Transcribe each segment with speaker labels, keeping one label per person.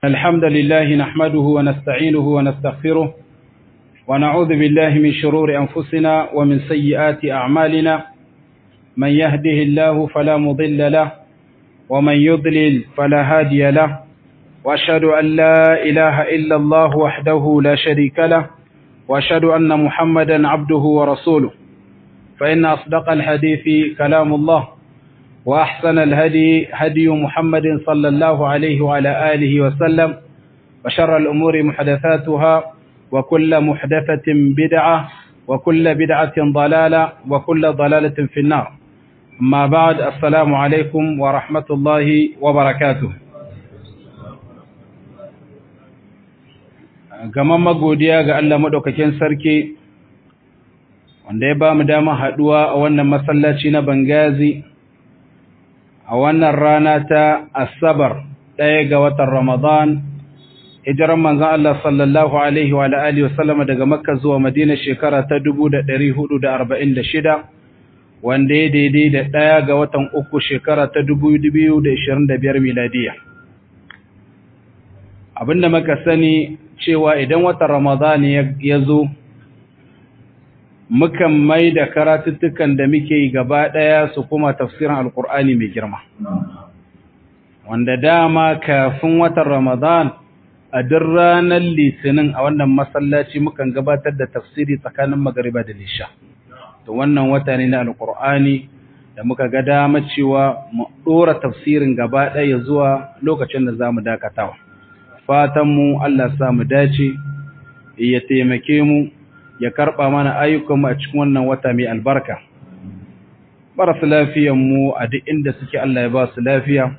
Speaker 1: الحمد لله نحمده ونستعينه ونستغفره ونعوذ بالله من شرور أنفسنا ومن سيئات أعمالنا من يهده الله فلا مضل له ومن يضلل فلا هادي له وأشهد أن لا إله إلا الله وحده لا شريك له وأشهد أن محمدا عبده ورسوله فإن أصدق الحديث كلام الله وأحسن الهدي هدي محمد صلى الله عليه وعلى آله وسلم وشر الأمور محدثاتها وكل محدثة بدعة وكل بدعة ضلالة وكل ضلالة في النار أما بعد السلام عليكم ورحمة الله وبركاته gaman magodiya ga Allah madaukakin sarki wanda ya ba mu dama haduwa a wannan masallaci na Bangazi a wannan rana ta Asabar ɗaya ga watan Ramadan hijiran manzon Allah sallallahu alaihi wa alihi wasallam daga Makka zuwa Madina shekara ta 1446 wanda ya daidai da ɗaya ga watan uku shekara ta 2025 miladiya abinda muka sani cewa idan watan Ramadan ya zo mukan mai da karatuttukan da muke yi gaba ɗaya su kuma tafsirin alkur'ani mai girma wanda dama kafin watan ramadan a duk ranar litinin a wannan masallaci mukan gabatar da tafsiri tsakanin magariba da lisha to wannan wata ne na alkur'ani da muka ga dama cewa mu ɗora tafsirin gaba ɗaya zuwa lokacin da za mu dakatawa fatanmu allah sa mu dace ya taimake mu ya karɓa mana ayyukanmu a cikin wannan wata mai albarka marasa lafiyanmu a duk inda suke Allah ya ba su lafiya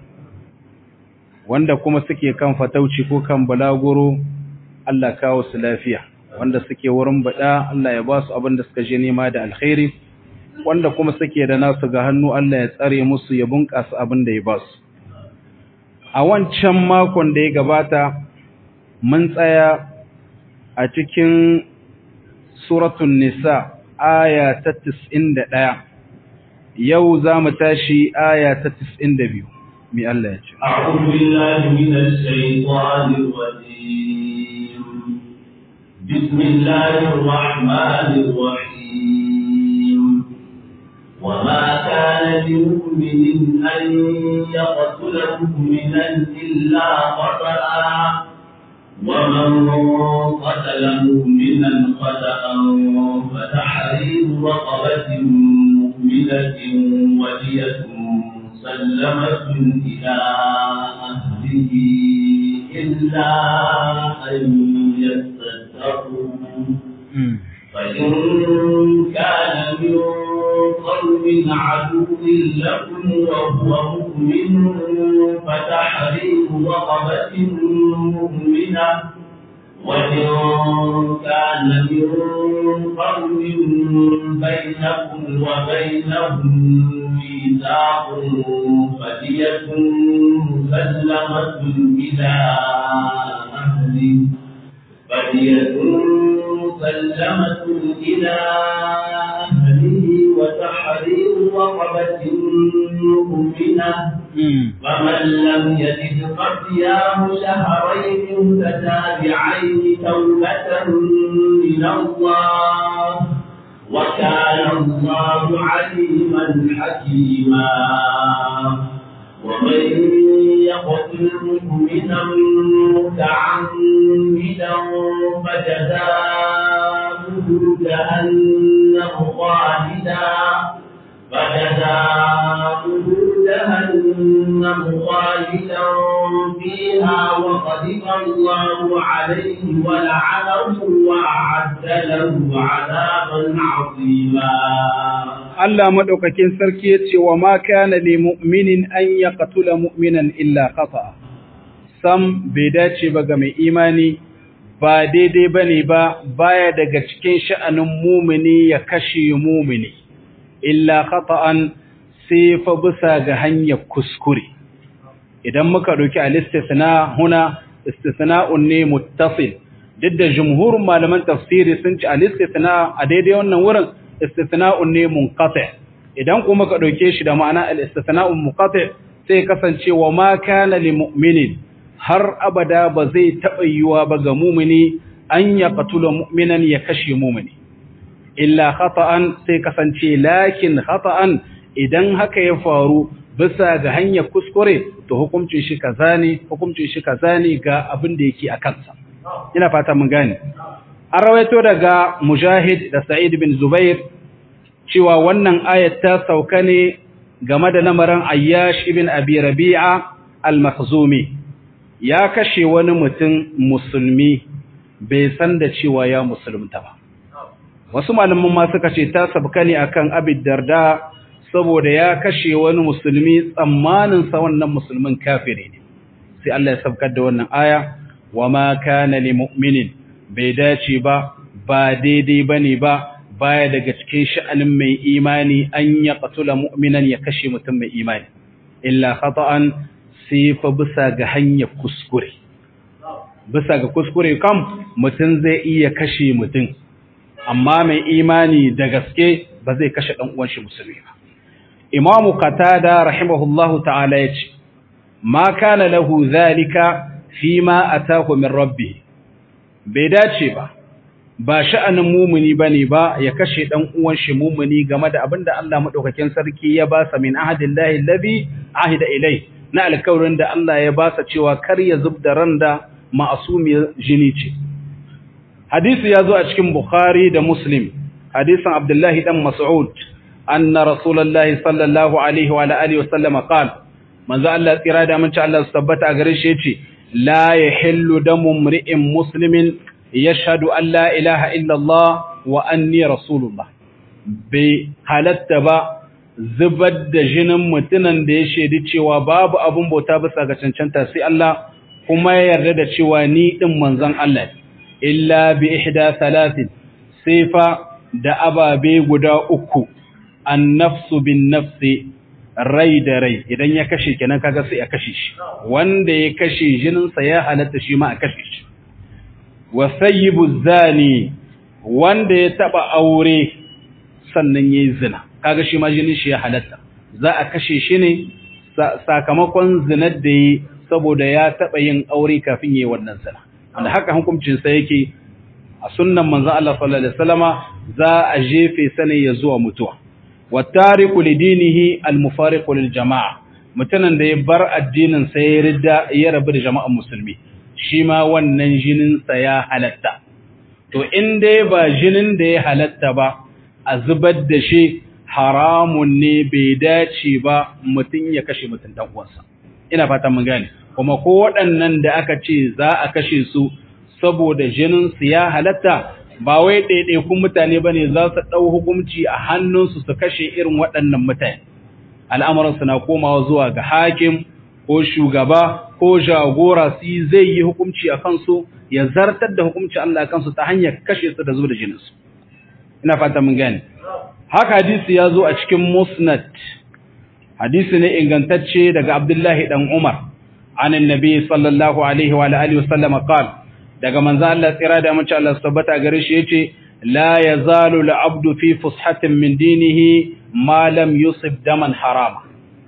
Speaker 1: wanda kuma suke kan fatauci ko kan balaguro Allah kawo su lafiya wanda suke wurin bada Allah ya ba su abin da suka je nema da alkhairi wanda kuma suke da nasu ga hannu Allah ya tsare musu ya bunƙasa abin da ya ba su a wancan makon da ya gabata mun tsaya a cikin suratun nisa aya ta ɗaya, yau za mu tashi aya ta biyu, mi Allah ya ce
Speaker 2: أعوذ بالله من الشيطان الرجيم بسم الله الرحمن الرحيم وما كان لمؤمن أن يقتل مؤمنا إلا خطأ ومن قتل مؤمنا خطأ فتحرير رقبة مؤمنة ودية مسلمة إلى أهله إلا أن يصدقوا فإن كان من قوم عدو لكم وهو مؤمن فتحرير رقبة مؤمنة وإن كان من قوم بينكم وبينهم ميثاق فدية مسلمة إلى أهله فدية مسلمة إلى أهله وتحرير رقبة مؤمنة فمن لم يجد فصيام شهرين متتابعين توبة من الله وكان الله عليما حكيما ومن يقتل مؤمنا متعمدا فجزاؤه جهنم خالدا فجزاؤه جهنم خالدا فيها وغضب الله عليه ولعنه وأعد له عذابا عظيما
Speaker 1: Allah madaukakin sarki yace wa ma kana lil mu'minin an yaqtula mu'minan illa khata sam bai dace ba ga mai imani ba daidai bane ba baya daga cikin sha'anin mumini ya kashe mumini illa khata'an sai fa bisa ga hanyar kuskure idan muka dauki al-istisna huna istisna'un ne muttasil duk da jumhurin malaman tafsiri sun ci al-istisna a daidai wannan wurin istisna'un ne munqati idan kuma ka dauke shi da ma'ana al-istisna'un munqati sai kasance wa ma kana lil mu'minin har abada ba zai taɓa yiwa ba ga mumini an ya qatula mu'minan ya kashe mumini illa khata'an sai kasance lakin khata'an idan haka ya faru bisa ga hanyar kuskure to hukuncin shi kaza ne hukuncin shi kaza ne ga abin da yake a kansa ina fata mun gane an rawaito daga mujahid da sa'id bin zubair cewa wannan ayat ta sauka ne game da lamarin ayyash ibn abi rabi'a al-makhzumi ya kashe wani mutum musulmi bai san da cewa ya musulunta ba wasu malaman ma suka ce ta sabka ne akan abid darda saboda ya kashe wani musulmi tsammanin sa wannan musulmin kafiri ne sai Allah ya sabkar da wannan aya wa ma kana lil mu'minin bai dace ba ba daidai bane ba baya daga cikin sha'anin mai imani an ya qatula mu'minan ya kashe mutum mai imani illa khata'an sai fa bisa ga hanyar kuskure bisa ga kuskure kam mutum zai iya kashe mutum amma mai imani da gaske ba zai kashe dan uwan shi musulmi ba imamu qatada rahimahullahu ta'ala yace ma kana lahu zalika fima atahu min rabbih bai dace ba ba sha'anin mumuni bane ba ya kashe dan uwan shi mumuni game da abinda Allah madaukakin sarki ya ba sa min ahadillahi alladhi ahida ilai na alkawarin da Allah ya ba sa cewa kar ya zubda randa ma'asumiyar jini ce hadisi ya zo a cikin bukhari da muslim hadisin abdullahi dan mas'ud anna rasulullahi sallallahu alaihi wa alihi wa sallama qala manzo Allah tsira da mun ci Allah su tabbata a gare shi yace la yahillu damu mri'in muslimin yashhadu an la ilaha illa Allah wa anni rasulullah bai halatta ba zubar da jinin mutunan da ya shaidi cewa babu abun bauta bisa ga cancanta sai Allah kuma ya yarda da cewa ni din manzon Allah illa bi ihda thalathin sifa da ababe guda uku an-nafsu bin nafsi rai da rai idan ya kashe kenan kaga sai a kashe shi wanda ya kashe jinin sa ya halatta shi ma a kashe shi wa sayyibu zani wanda ya taba aure sannan yayi zina kaga shi ma jinin shi ya halatta za a kashe shi ne sakamakon zinar da yi saboda ya taɓa yin aure kafin yi wannan zina wanda haka hukuncinsa yake a sunnan manzon Allah sallallahu alaihi wasallama za a jefe sane ya zuwa mutuwa wattariqu lidinihi almufariqu liljama'a mutanen da ya bar addinin sa ya ridda ya rabu da jama'an musulmi shi ma wannan jinin sa ya halatta to in dai ba jinin da ya halatta ba a zubar da shi haramun ne bai dace ba mutum ya kashe mutum dan uwansa ina fata mun gane kuma ko waɗannan da aka ce za a kashe su saboda jinin su ya halatta ba wai ɗaiɗaikun mutane ba ne za su ɗau hukunci a hannunsu su kashe irin waɗannan mutane al'amuransu na komawa zuwa ga hakim ko shugaba ko jagora su zai yi hukunci a kansu ya zartar da hukunci Allah kansu ta hanyar kashe su da zuwa da jininsu ina fata mun gane haka hadisi ya zo a cikin musnad hadisi ne ingantacce daga abdullahi dan umar an annabi sallallahu alaihi wa alihi wasallam qala daga manzo Allah tsira da mace Allah tabbata gare shi yace la yazalu al-abdu fi fushatin min dinihi ma lam yusib daman harama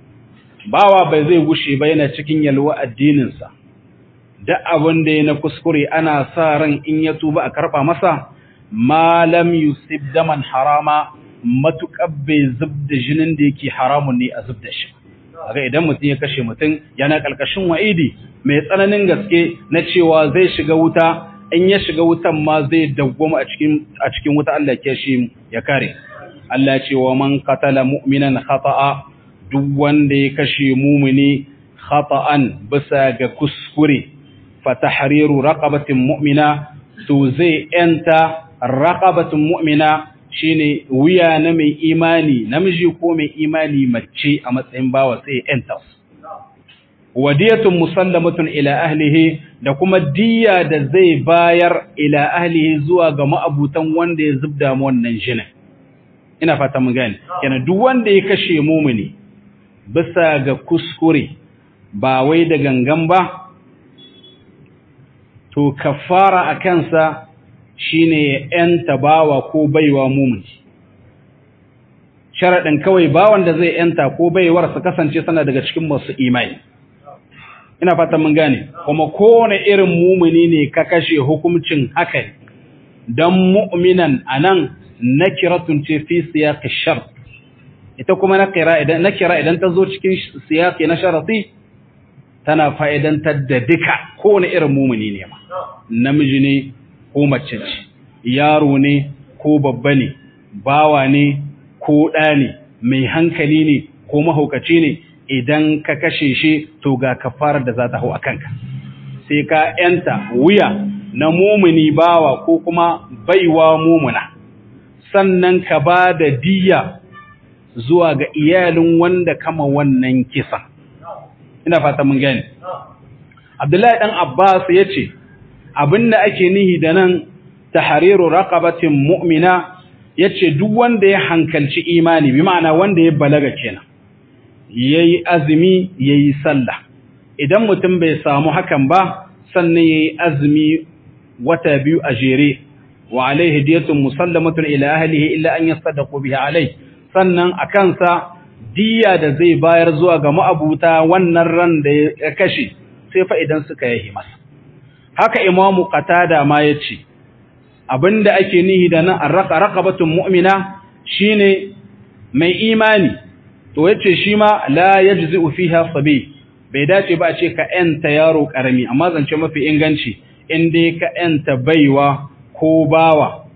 Speaker 1: bawa bai zai gushe ba yana cikin yalwa addinin sa duk abin da yana kuskure ana sa ran in ya tuba a karba masa ma lam yusib daman harama matuƙar bai zub da jinin da yake haramun ne a zub da shi aga idan mutum ya kashe mutum yana ƙarƙashin wa'idi mai tsananin gaske na cewa zai shiga wuta in ya shiga wutan ma zai dawwama a cikin a cikin wuta Allah ke shi ya kare Allah ce wa man qatala mu'minan khata'a duk wanda ya kashe mumini khata'an bisa ga kuskure fa tahriru raqabatin mu'mina to zai enta raqabatin mu'mina shine wuya na mai imani namiji ko mai imani mace a matsayin bawa sai enta wadiyatun musallamatun ila ahlihi da kuma diya da zai bayar ila ahlihi zuwa ga ma'abutan wanda ya zubda mu wannan jinin ina fata mun gane kenan duk wanda ya kashe mumuni bisa ga kuskure ba wai da gangan ba to kafara a kansa shine ya ‘yanta bawa ko baiwa mumuni. Sharaɗin kawai bawan da zai ‘yanta ko baiwar su kasance sana daga cikin masu imani. ina fatan mun gane kuma kowane irin mumuni ne ka kashe hukuncin haka dan mu'minan anan nakiratun ce fi siyaqi shart ita kuma nakira idan nakira idan ta zo cikin siyaqi na sharati tana fa'idantar da duka kowane irin mumuni ne ma namiji ne ko mace ce yaro ne ko babba ne bawa ne ko ɗa ne mai hankali ne ko mahaukaci ne idan ka kashe shi to ga kafarar da za ta hau a kanka sai ka ‘yanta wuya na mumuni bawa ko kuma baiwa mumuna sannan ka ba da diya zuwa ga iyalin wanda kama wannan kisan ina fata mun gani abdullahi dan abbas ya ce abinda ake nihi da nan tahriru raqabatin mu'mina yace duk wanda ya hankalci imani bi ma'ana wanda ya balaga kenan yayi azumi yayi sallah idan mutum bai samu hakan ba sannan yayi azumi wata biyu a jere wa alaihi diyatun musallamatun ila ahlihi illa an yasaddaqu biha alai sannan akan sa diya da zai bayar zuwa ga ma'abuta wannan ran da ya kashe sai fa idan suka yi masa haka imamu qatada ma yace abinda ake nihi da nan arraqa raqabatun mu'mina shine mai imani to yace shi ma la yajzi'u fiha sabi bai dace ba a ce ka enta yaro karami amma zance mafi inganci in dai ka enta baiwa ko bawa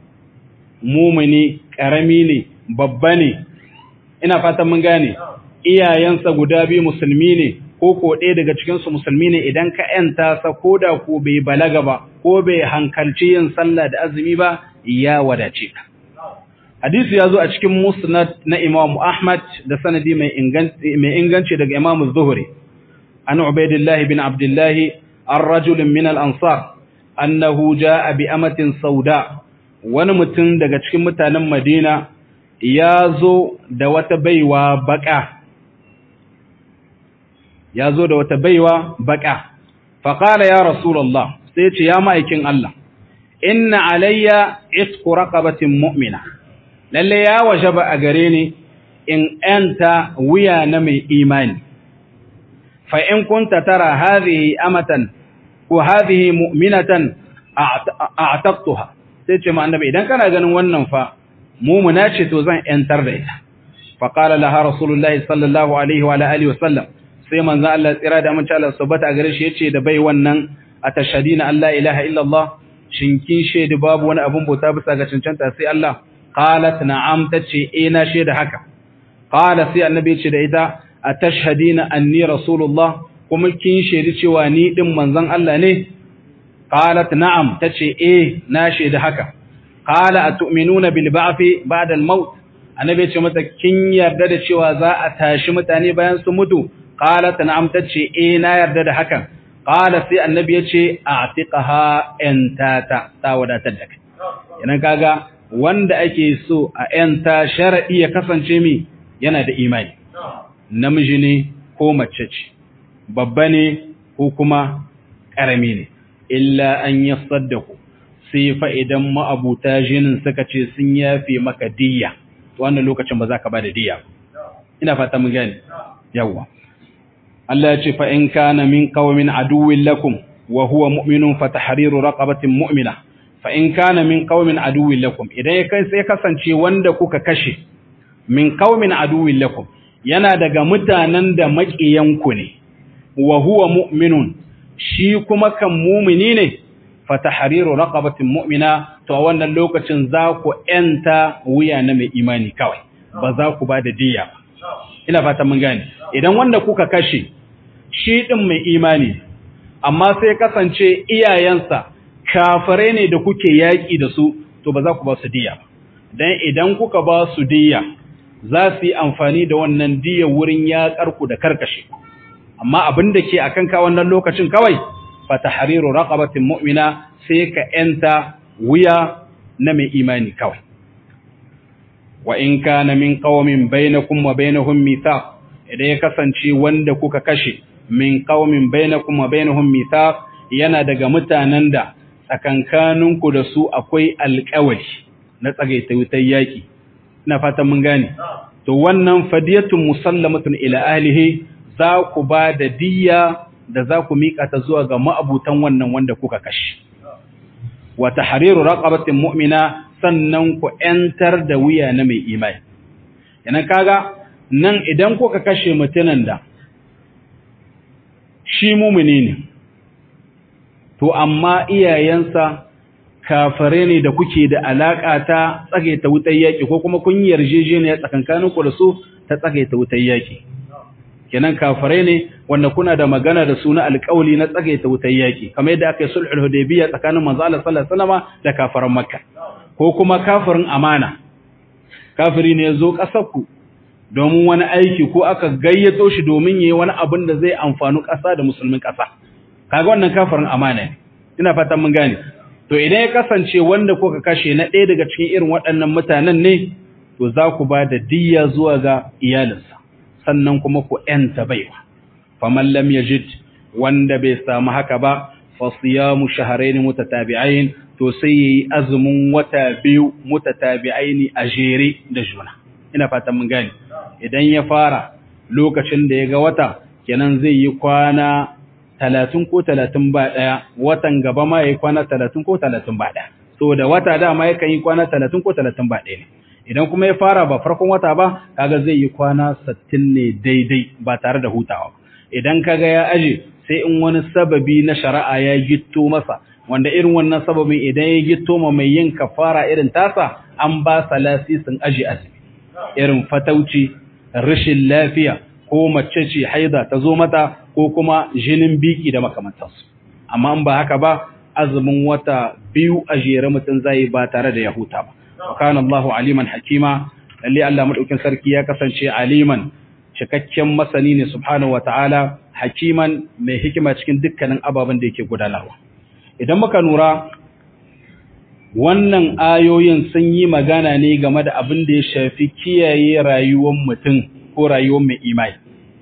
Speaker 1: mumuni karami ne babba ne ina fatan mun gane iyayensa guda biyu musulmi ne ko ko ɗaya daga cikinsu musulmi ne idan ka ‘yanta sa ko da ko bai balaga ba ko bai hankalci yin sallah da azumi ba ya wadace ka. Hadisi ya zo a cikin musnad na Imam Ahmad da sanadi mai inganci daga Imam Zuhri. An Ubaidillahi bin Abdullahi an rajulin min al-ansar annahu ja'a bi amatin sauda wani mutum daga cikin mutanen Madina ya zo da wata baiwa baka ya zo da wata baiwa baka faƙala ya rasulallah sai ce ya ma'aikin Allah inna alayya isku raqabatin mu'mina lalle ya wajaba a gare ni in anta wuya na mai imani fa in kunta tara hadhihi amatan ko hadhihi mu'minatan a'taqtuha sai ce ma annabi idan kana ganin wannan fa mu'mina ce to zan yantar da ita faqala laha rasulullahi sallallahu alaihi wa alihi wa sallam sai manzo Allah tsira da amince Allah subhanahu a gare shi yace da bai wannan atashhadina Allah ilaha illallah shin kin shaidu babu wani abun bauta bisa ga cancanta sai Allah qalat na'am tace eh na shaida haka qala sai annabi yace da ita atashhadina anni rasulullah kuma kin shaidi cewa ni din manzon Allah ne qalat na'am tace eh na shaida haka qala atu'minuna bil ba'thi ba'da al maut annabi yace mata kin yarda da cewa za a tashi mutane bayan su mutu qalat na'am tace eh na yarda da hakan qala sai annabi yace a'tiqaha entata ta wadatar da kai idan kaga wanda ake so a enta shar'i ya kasance mi yana da imani namiji ne ko mace ce babba ne ko kuma karami ne illa an yasaddaku sai fa idan ma'abuta jinin suka ce sun yafe maka diyya wannan lokacin ba za ka ba da diyya ina fata mun gane yawwa Allah ya ce fa in kana min qaumin aduwwin lakum wa huwa mu'minun fa tahriru raqabatin mu'mina fa in kana min qaumin aduwwin lakum idan ya kai sai kasance wanda kuka kashe min qaumin aduwwin lakum yana daga mutanen da maƙiyanku ne wa huwa mu'minun shi kuma kan mu'mini ne fa tahriru raqabatin mu'mina to a wannan lokacin za ku enta wuya na mai imani kawai ba za ku ba da diyya ba ina fata mun gane idan wanda kuka kashe shi ɗin mai imani amma sai kasance iyayensa kafare ne da kuke yaƙi da su to ba za ku ba su diya dan idan kuka ba su diya za su yi amfani da wannan diya wurin yaƙarku da karkashe amma abin da ke akan ka wannan lokacin kawai fa tahriru raqabatin mu'mina sai ka enta wuya na mai imani kawai wa in kana min qaumin bainakum wa bainahum mithaq idan ya kasance wanda kuka kashe min qaumin bainakum wa bainahum mithaq yana daga mutanen da tsakankaninku da su akwai alƙawari na tsagaita wutar yaki ina fatan mun gane to wannan fadiyatun musallamatun ila ahlihi za ku ba da diyya da za ku miƙa ta zuwa ga ma'abutan wannan wanda kuka kashe wa tahriru raqabatin mu'mina sannan ku ‘yantar da wuya na mai imani. Yanan kaga nan idan kuka kashe mutunan da shi mumuni ne, to amma iyayensa kafare ne da kuke da alaƙa ta tsagaita wutar yaƙi ko kuma kun yarjejeniya tsakankanin ku da su ta tsagaita wutar yaƙi. Kenan kafare ne wanda kuna da magana da su na alƙawli na tsagaita wutar yaƙi, kamar yadda aka yi sulhul hudaybiyya tsakanin manzo Allah sallallahu alaihi wasallam da kafaran Makka. ko kuma kafirin amana kafiri ne ya zo ƙasarku domin wani aiki ko aka gayyato shi domin yi wani abin da zai amfani ƙasa da musulmin ƙasa kaga wannan kafirin amana ne ina fatan mun gane to idan ya kasance wanda kuka kashe na ɗaya daga cikin irin waɗannan mutanen ne to za ku ba da diyya zuwa ga iyalinsa sannan kuma ku ‘yanta baiwa faman lam yajid wanda bai samu haka ba fa siyamu shahrayn mutatabi'ain to sai yayi azumin wata biyu mutatabi'aini a jere da juna ina fatan mun gane idan ya fara lokacin da ya ga wata kenan zai yi kwana 30 ko 30 ba daya watan gaba ma yayi kwana 30 ko 30 ba daya saboda wata dama yakan yi kwana 30 ko 30 ba daya ne idan kuma ya fara ba farkon wata ba kaga zai yi kwana 60 ne daidai ba tare da hutawa idan kaga ya aje sai in wani sababi na shari'a ya gitto masa wanda irin wannan sababin idan ya gitto ma mai yin kafara irin tasa an ba sa lasisin aji azumi irin fatauci rashin lafiya ko mace ce haida ta zo mata ko kuma jinin biki da makamantansu amma in ba haka ba azumin wata biyu a jere mutum zai ba tare da ya huta ba wa kana Allahu aliman hakima lalle Allah madaukin sarki ya kasance aliman cikakken masani ne subhanahu wataala hakiman mai hikima cikin dukkanin ababen da yake gudanarwa idan muka nura wannan ayoyin sun yi magana ne game da abin da ya shafi kiyaye rayuwar mutum ko rayuwar mai imai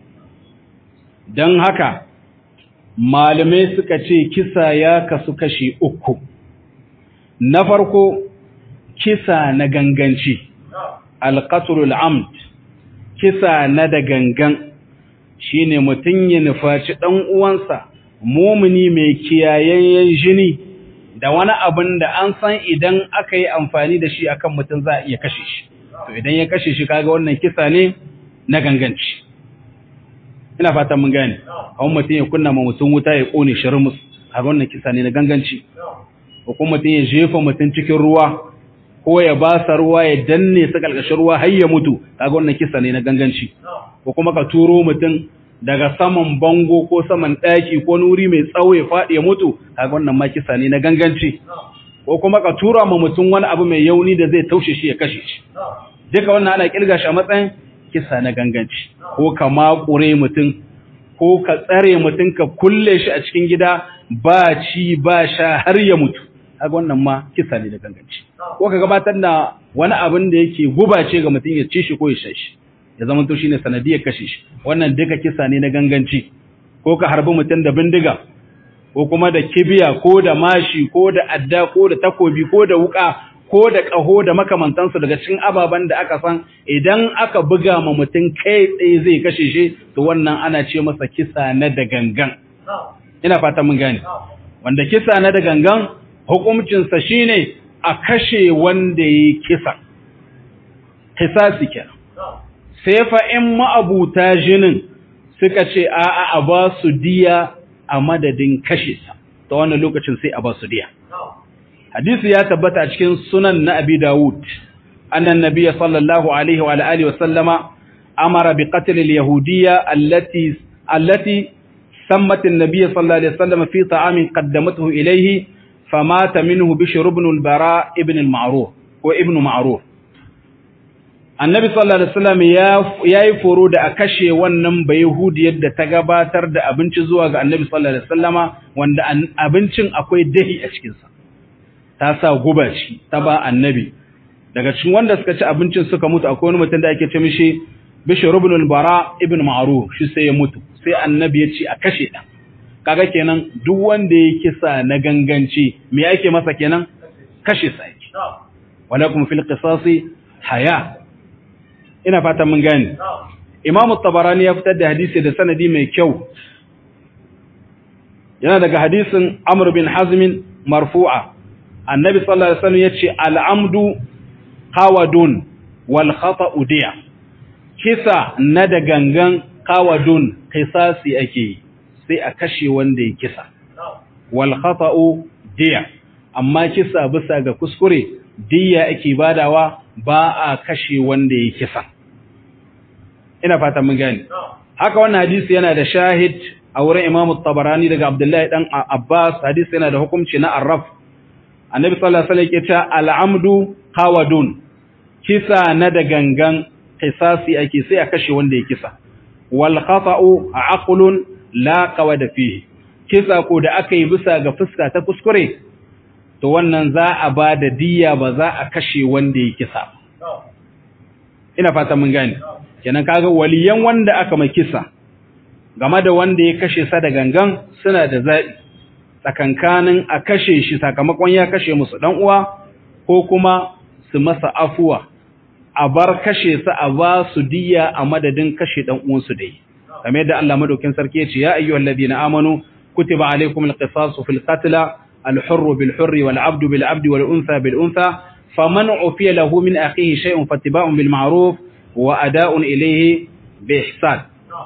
Speaker 1: don haka malamai suka ce kisa ya kasu kashi uku na farko kisa na ganganci alƙasulul amd kisa na da gangan shine mutum ya nufaci ɗan uwansa mumuni mai kiyayayyen jini da wani abin da an san idan aka yi amfani da shi akan mutum za a iya kashe shi to idan ya kashe shi kaga wannan kisa ne na ganganci ina fatan mun gane kawai mutum ya kunna ma mutum wuta ya kone shirmus kaga wannan kisa ne na ganganci ko kuma mutum ya jefa mutum cikin ruwa ko ya ba sa ruwa ya danne su kalkashin ruwa har ya mutu kaga wannan kisa ne na ganganci ko kuma ka turo mutum daga saman bango ko saman ɗaki ko nuri mai tsawo ya faɗi ya mutu kaga wannan ma kisa ne na ganganci ko kuma ka tura ma mutum wani abu mai yauni da zai taushe shi ya kashe shi duka wannan ana kirga shi a matsayin kisa na ganganci ko ka makure mutum ko ka tsare mutum ka kulle shi a cikin gida ba ci ba sha har ya mutu kaga wannan ma kisa ne da ganganci ko ka gabatar da wani abin da yake guba ce ga mutum ya ci shi ko ya sha shi ya zama to shine sanadiyar kashe shi wannan duka kisa ne na ganganci ko ka harbi mutum da bindiga ko kuma da kibiya ko da mashi ko da adda ko da takobi ko da wuka ko da ƙaho da makamantansu daga cikin ababen da aka san idan aka buga ma mutum kai tsaye zai kashe shi to wannan ana ce masa kisa na da gangan ina fata mun gane wanda kisa na da gangan hukuncinsa shine a kashe wanda ya kisa kisasi kenan sai fa in ma'abuta jinin suka ce a'a a ba su diya a madadin kashe sa ta wannan lokacin sai a ba su diya hadisi ya tabbata a cikin sunan na abi dawud annan nabiyya sallallahu alaihi wa alihi wa sallama amara bi qatl al yahudiyya allati allati sammat an nabiy sallallahu alaihi wasallam fi ta'amin qaddamathu ilayhi famata minhu bishr ibn al bara ibn al ma'ruf ko ibn ma'ruf annabi sallallahu alaihi wasallam ya yayi foro da a kashe wannan bayahudiyar da ta gabatar da abinci zuwa ga annabi sallallahu alaihi wasallama wanda abincin akwai dahi a cikin sa ta sa guba shi ta ba annabi daga cikin wanda suka ci abincin suka mutu akwai wani mutum da ake ce mishi bishr ibn al-bara ibn ma'ruf shi sai ya mutu sai annabi ya ce a kashe ta kaga kenan duk wanda ya kisa na ganganci me yake masa kenan kashe sa yake walakum fil qisasi haya ina fatan mun gane Imam tabarani ya fitar da hadisi da sanadi mai kyau yana daga hadisin Amr bin Hazm marfu'a annabi sallallahu alaihi wasallam yace al'amdu qawadun wal khata'u diya kisa na da gangan qawadun qisasi ake sai a kashe wanda ya kisa wal khata'u diya amma kisa bisa ga kuskure diya ake badawa ba a kashe wanda ya kisa ina fata mun gani haka wannan hadisi yana da shahid a wurin Imam Tabarani daga Abdullahi dan Abbas hadisi yana da hukunci na arraf Annabi sallallahu alaihi wasallam yake cewa al-amdu qawadun kisa na da gangan qisasi ake sai a kashe wanda ya kisa wal khata'u aqlun la qawada fihi kisa ko da aka yi bisa ga fuska ta kuskure to wannan za a ba da diya ba za a kashe wanda ya kisa ina fata mun gane kenan kaga waliyan wanda aka mai kisa game da wanda ya kashe sa da gangan suna da zaɓi tsakankanin a kashe shi sakamakon ya kashe musu dan uwa ko kuma su masa afuwa a bar kashe sa a ba su diya a madadin kashe dan uwansu dai kamar yadda Allah madaukin sarki ya ce ya ayyuhal ladina amanu kutiba alaykumul qisasu fil qatl al hurr bil hurr wal abd bil abd wal untha bil untha faman ufiya lahu min akhihi shay'un fattiba'un bil ma'ruf wa ada'un ilayhi bi ihsan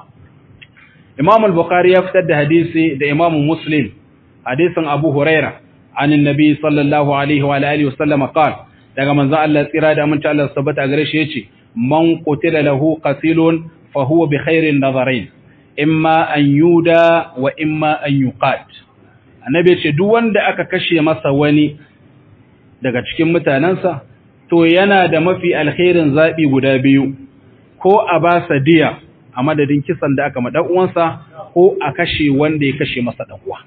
Speaker 1: Imam al-Bukhari ya fitar da hadisi da Imam Muslim hadisin Abu Huraira an annabi sallallahu alaihi wa alihi wa sallam qala daga manzo Allah tsira da mun Allah tabbata gare shi yace man qutila lahu qatilun fa huwa bi khairin nadharain imma an yuda wa imma an yuqat annabi yace duk wanda aka kashe masa wani daga cikin mutanansa to yana da mafi alkhairin zabi guda biyu ko a ba sa diya a madadin kisan da aka ma dan uwansa ko a kashe wanda ya kashe masa dan uwa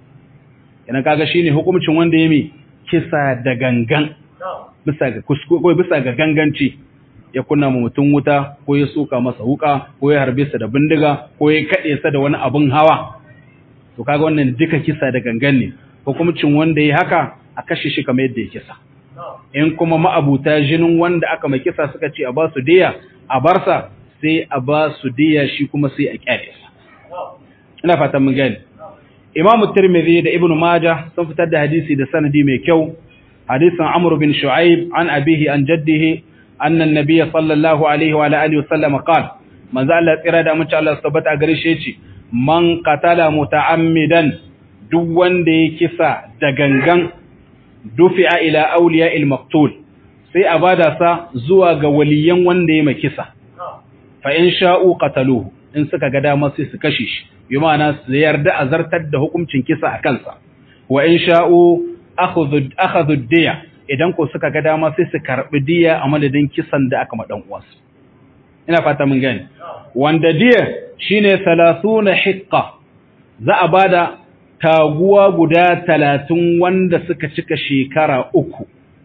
Speaker 1: idan kaga shine hukuncin wanda ya mi kisa da gangan bisa ga kuskure bisa ga ganganci ya kunna mu mutun wuta ko ya soka masa wuka ko ya harbe sa da bindiga ko ya kade sa da wani abun hawa to kaga wannan duka kisa da gangan ne hukuncin wanda ya haka a kashe shi kamar yadda ya kisa in kuma ma'abuta jinin wanda aka mai kisa suka ce a ba su diya a barsa sai a ba su diya shi kuma sai a kyale sa ina fatan mun gani Imam Tirmidhi da Ibn Majah sun fitar da hadisi da sanadi mai kyau hadisin Amr bin Shu'aib an abihi an jaddihi anna an-nabiy sallallahu alaihi wa alihi wa sallam qala manzo Allah tsira da mutum Allah tabbata gare shi yace man qatala muta'ammidan duk wanda ya kisa da gangan dufi'a ila awliya al-maqtul sai a bada sa zuwa ga waliyan wanda ya kisa fa in sha'u qataluhu in suka ga dama sai su kashe shi bi ma'ana su yarda a zartar da hukuncin kisa a kansa wa in sha'u akhadhu diya idan ko suka ga dama sai su karbi diya a madadin kisan da aka ma dan uwansu ina fata mun gani wanda diya shine 30 hiqqa za a bada taguwa guda 30 wanda suka cika shekara uku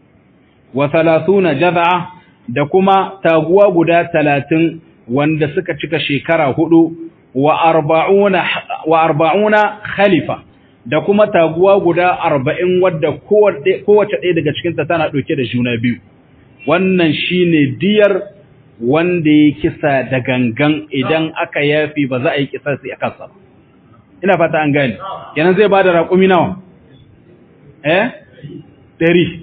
Speaker 1: wa 30 jaz'a da kuma taguwa guda 30 wanda suka cika shekara hudu wa arba'una wa arba'una khalifa da kuma taguwa guda arba'in wadda kowace ɗaya daga cikinta tana ɗauke da juna biyu wannan shine diyar wanda ya kisa da gangan idan aka yafi ba za a yi kisa sai a kansa ina fata an gane kenan zai bada raƙumi nawa eh ɗari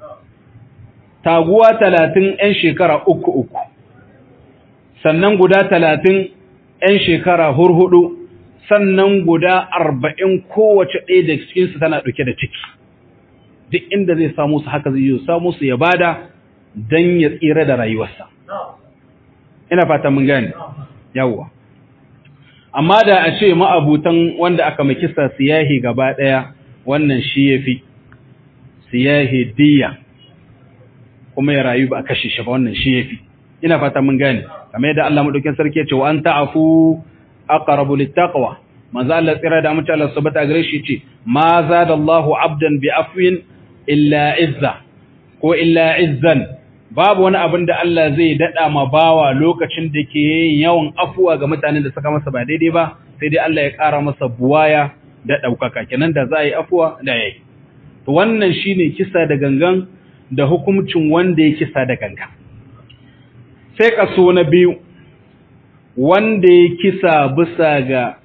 Speaker 1: taguwa talatin 'yan shekara uku uku sannan guda talatin ‘yan shekara hurhudu, sannan guda arba'in kowace ɗaya da cikinsu tana ɗauke da ciki, duk inda zai samu su haka zai yi samu su ya bada don ya tsira da rayuwarsa. Ina fata mun gani, yawwa. Amma da a ce ma'abutan wanda aka makisa siyahi gaba ɗaya wannan shi ya fi, siyahi diya, kuma ya rayu ba a kashe shi ba wannan shi ya fi. ina fata mun gane kamar yadda Allah madaukakin sarki ya ce wa an ta'fu aqrabu littaqwa manzo Allah tsira da mutum Allah subhanahu gare shi ce ma zada Allahu abdan bi afwin illa izza ko illa izzan babu wani abin da Allah zai dada ma bawa lokacin da ke yawan afuwa ga mutanen da suka masa ba daidai ba sai dai Allah ya ƙara masa buwaya da ɗaukaka kenan da za a yi afuwa da yayi to wannan shine kisa da gangan da hukuncin wanda ya kisa da gangan sai kaso na biyu wanda ya kisa bisa ga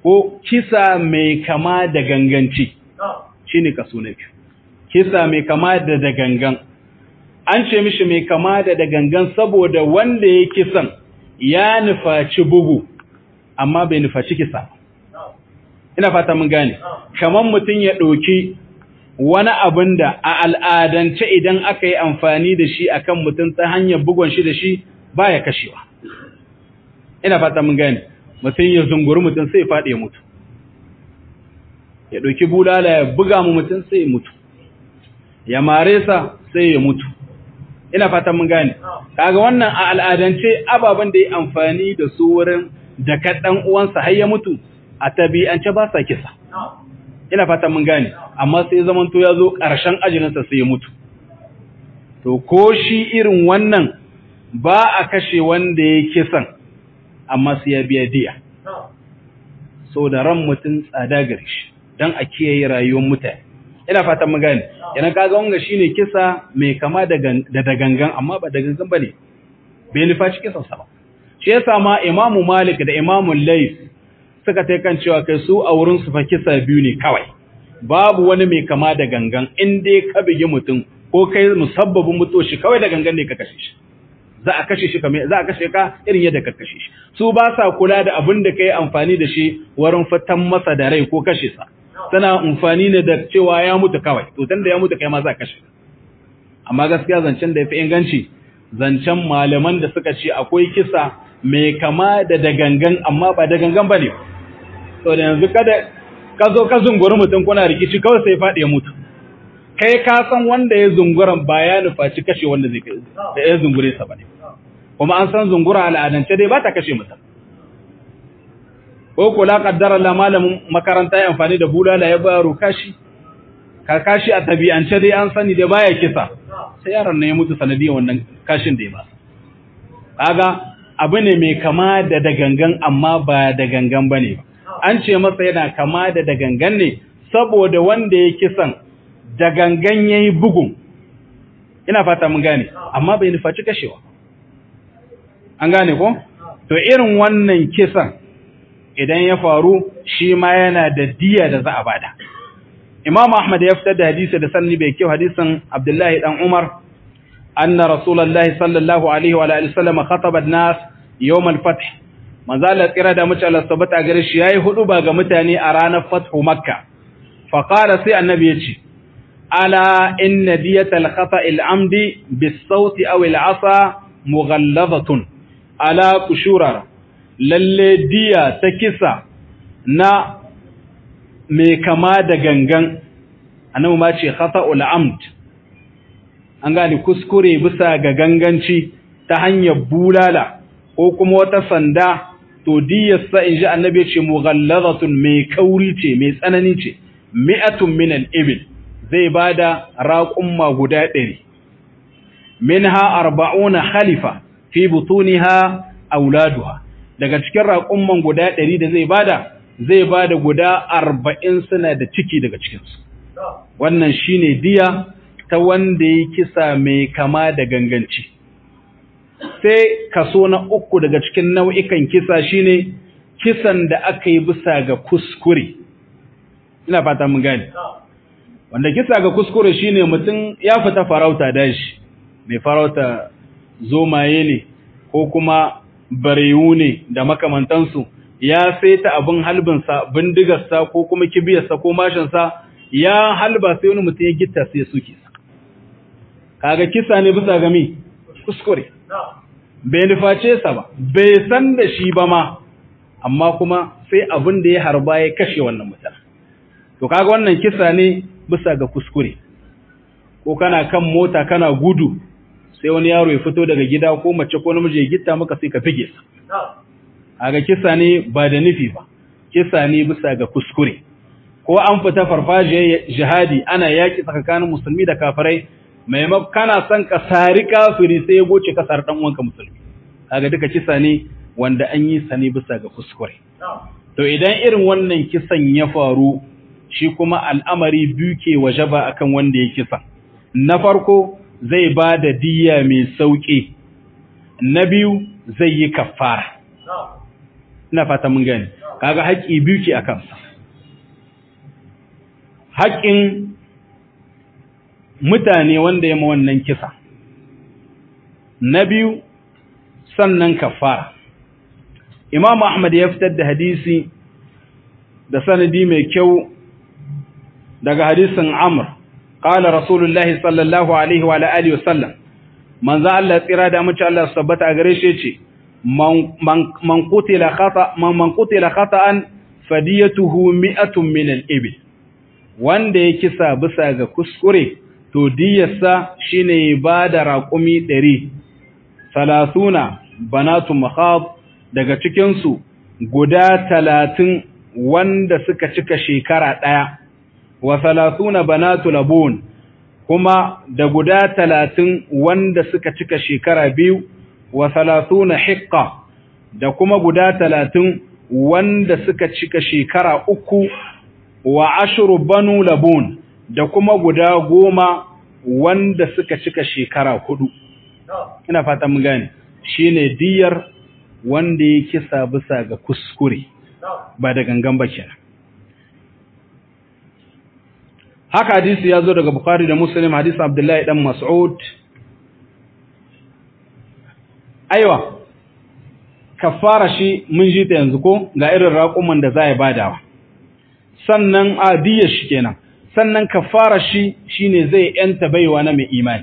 Speaker 1: ko kisa mai kama da ganganci shine kaso na biyu kisa mai kama da da gangan an ce mishi mai kama da da gangan saboda wanda ya kisan ya nufaci bugu amma bai nufaci kisa ina fata mun gane kaman mutum ya ɗauki wani abin da a al'adance idan aka yi amfani da shi akan mutum ta hanyar bugon shi da shi baya kashewa ina fata mun gane mutum ya zunguri mutum sai ya faɗi ya mutu ya ɗauki bulala ya buga mu mutum sai ya mutu ya mare sa sai ya mutu ina fata mun gane kaga wannan a al'adance ababen da ya amfani da su wurin da kaɗan uwansa har ya mutu a tabi'ance ba sa kisa ina fata mun gane amma sai zamanto ya zo ƙarshen ajininsa sai ya mutu to ko shi irin wannan ba a kashe wanda ya kisan amma sai ya biya diya so da ran mutum tsada gare shi don a kiyaye rayuwar mutane ina fatan mun gane yana kaga wanga shine kisa mai kama da da gangan amma ba da gangan bane bai nufaci kisan sa ba shi yasa ma imamu malik da imamu lais suka tai kan cewa kai su a wurin su fa kisa biyu ne kawai babu wani mai kama da gangan in dai ka bigi mutum ko kai musabbabin mutuwa shi kawai da gangan ne ka kashe shi za a kashe shi kamar za a kashe ka irin yadda ka kashe shi su ba sa kula da abin da kai amfani da shi wurin fitan masa da rai ko kashe sa tana amfani ne da cewa ya mutu kawai to tunda ya mutu kai ma za ka kashe amma gaskiya zancen da yafi inganci zancen malaman da suka ce akwai kisa mai kama da dagangan amma ba da gangan bane to da yanzu kada ka zo ka zunguri mutum kuna rikici kawai sai faɗi ya mutu kai ka san wanda ya zunguran ba ya nufaci kashe wanda zai kai da ya zungure sa bane kuma an san zungura al'adance dai ba ta kashe mutum ko kula kaddara la malamin makaranta ya amfani da bulala ya baro kashi ka kashi a tabi'ance dai an sani da baya kisa sai yaron ne ya mutu sanadiyar wannan kashin da ya ba kaga abu ne mai kama da dagangan amma ba da gangan bane an ce masa yana kama da dagangan ne saboda wanda ya kisan da gangan yayi bugun ina fata mun gane amma bai nufaci kashewa an gane ko to irin wannan kisan idan ya faru shi ma yana da diya da za a bada Imam Ahmad ya fitar da hadisi da sanni bai kyau hadisin Abdullahi dan Umar anna Rasulullahi sallallahu alaihi wa alihi wasallam khataba an-nas yawm al-fath manzo Allah tsira da mutum Allah sabata gare shi yayi hudu ba ga mutane a ranar fathu Makka fa qala sai annabi yace ala inna diyatal khata' al-amdi bis-sawti aw al-'asa mughalladhatun ala kushura lalle diya ta kisa na mai kama da gangan annabi ma ce khata'ul amd an gane kuskure bisa ga ganganci ta hanyar bulala ko kuma wata sanda to diyarsa in ji annabi ce mughallazatun mai kauri ce mai tsanani ce mi'atun min al-ibil zai bada raqumma guda 100 minha arba'una khalifa fi butuniha auladuha daga cikin raƙumman guda ɗari da zai bada zai bada guda arba'in suna da ciki daga cikinsu wannan shine diya ta wanda ya kisa mai kama da ganganci sai kaso na uku daga cikin nau'ikan kisa shine kisan da aka yi bisa ga kuskure ina fata mun gane wanda kisa ga kuskure shine mutum ya fita farauta dashi mai farauta zomaye ne ko kuma barewu ne da makamantansu ya saita abin halbinsa bindigarsa ko kuma kibiyarsa ko mashinsa ya halba sai wani mutum ya gitta sai ya suke sa kaga kisa ne bisa gami kuskure bai nuface sa ba bai san da shi ba ma amma kuma sai abin da ya harba ya kashe wannan mutum to kaga wannan kisa ne bisa ga kuskure ko kana kan mota kana gudu sai wani yaro ya fito daga gida ko mace ko namiji ya gitta maka sai ka fige sa aga kisa ne ba da nufi ba kisa ne bisa ga kuskure ko an fita farfajiyar jihadi ana yaki tsakanin musulmi da kafirai maimakon kana son ka sari kafiri sai ya goce ka sari dan uwanka musulmi kaga duka kisa ne wanda an yi sa ne bisa ga kuskure to idan irin wannan kisan ya faru shi kuma al'amari biyu ke wajaba akan wanda ya kisa na farko zai ba da diya mai sauƙi na biyu zai yi kafara ina fata mun gani kaga haƙƙi biyu ke a kansa haƙƙin mutane wanda ya ma wannan kisa na biyu sannan kafara imam ahmad ya fitar da hadisi da sanadi mai kyau daga hadisin amr qala rasulullahi sallallahu alaihi wa alihi wa sallam manzo Allah tsira da mace Allah sabbata a gare shi yace man qutila khata man qutila khata'an fadiyatuhu mi'atun min al-ibil wanda ya kisa bisa ga kuskure to diyarsa shine ba da raƙumi 100 salasuna banatu makhab daga cikin su guda 30 wanda suka cika shekara daya wa salasuna banatu labun kuma da guda 30 wanda suka cika shekara biyu wa salasuna hiqqa da kuma guda 30 wanda suka cika shekara uku wa ashru banu labun da kuma guda goma wanda suka cika shekara hudu ina fata mun gane shine diyar wanda ya kisa bisa ga kuskure ba da gangan ba kenan haka hadisi ya zo daga bukhari da muslim hadisi abdullahi dan mas'ud aiwa kafara shi mun ji ta yanzu ko ga irin raƙuman da za a badawa sannan adiyar shi kenan sannan kafara shi shine zai yanta baiwa na mai imani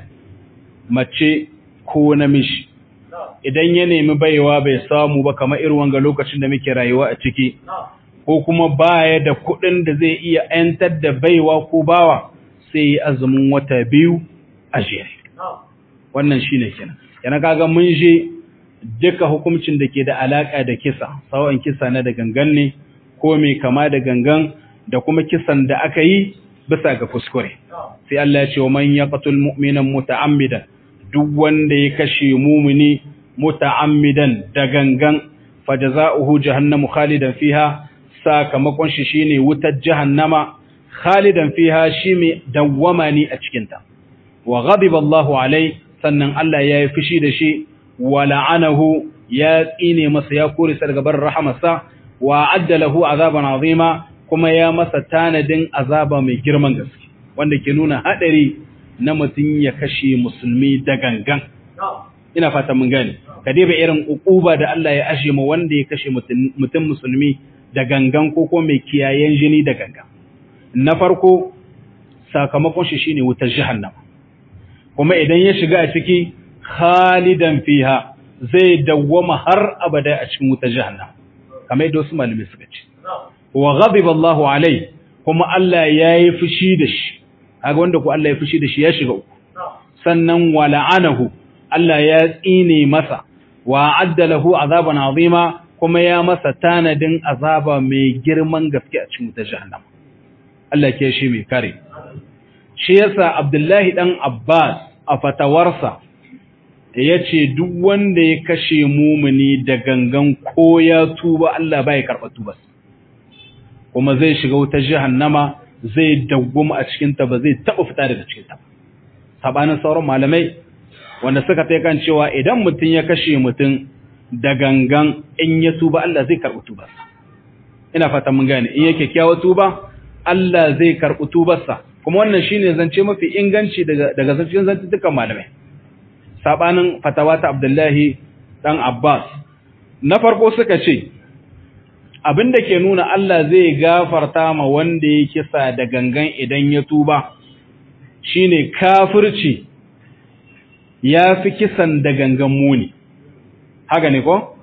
Speaker 1: mace ko namiji idan ya nemi baiwa bai samu ba kamar irin wanga lokacin da muke rayuwa a ciki ko kuma baya da kuɗin da zai iya yantar da baiwa ko bawa sai ya azumin wata biyu a jere wannan shine kenan yana kaga mun je duka hukuncin da ke da alaka da kisa sawan kisa na da gangan ne ko mai kama da gangan da kuma kisan da aka yi bisa ga kuskure sai Allah ya ce wa man yaqtul mu'minan muta'ammidan duk wanda ya kashe mumini muta'ammidan da gangan fajaza'uhu jahannamu khalidan fiha sakamakon shi shine wutar jahannama khalidan fiha shi mai dawwama ne a cikin ta wa ghadiba Allahu alai sannan Allah ya yi fushi da shi wa la'anahu ya tsine masa ya kore sa daga bar rahamarsa wa adda lahu azaban azima kuma ya masa tanadin azaba mai girman gaske wanda ke nuna hadari na mutum ya kashe musulmi da gangan ina fata mun gane ka dai irin ukuba da Allah ya ashe mu wanda ya kashe mutum musulmi da gangan ko ko mai kiyayen jini da gangan na farko sakamakon shi shine wutar jahannama kuma idan ya shiga a ciki khalidan fiha zai dawwama har abada a cikin wutar jahannama kamar yadda wasu malamai suka ce wa ghadiba Allahu alai kuma Allah yayi fushi da shi kaga wanda ko Allah ya fushi da shi ya shiga uku sannan wa la'anahu Allah ya tsine masa wa adda lahu azaban azima kuma ya masa tanadin azaba mai girman gaske a cikin wutar jahannama Allah ke shi mai kare shi yasa Abdullahi dan Abbas a fatawarsa yace duk wanda ya kashe mumuni da gangan ko ya tuba Allah bai karɓa tuba kuma zai shiga wutar jahannama zai dawwama a cikin ta ba zai taba fita daga cikin ta sabanin sauran malamai wanda suka tai kan cewa idan mutum ya kashe mutum da gangan in ya tuba Allah zai karɓi tuba ina fatan mun gane in yake kyawa tuba Allah zai karɓi tubarsa kuma wannan shine zance mafi inganci daga daga zancen zantukan malamai sabanin fatawa ta Abdullahi dan Abbas na farko suka ce abinda ke nuna Allah zai gafarta ma wanda ya kisa da gangan idan ya tuba shine kafirci ya fi kisan da gangan muni haka ne ko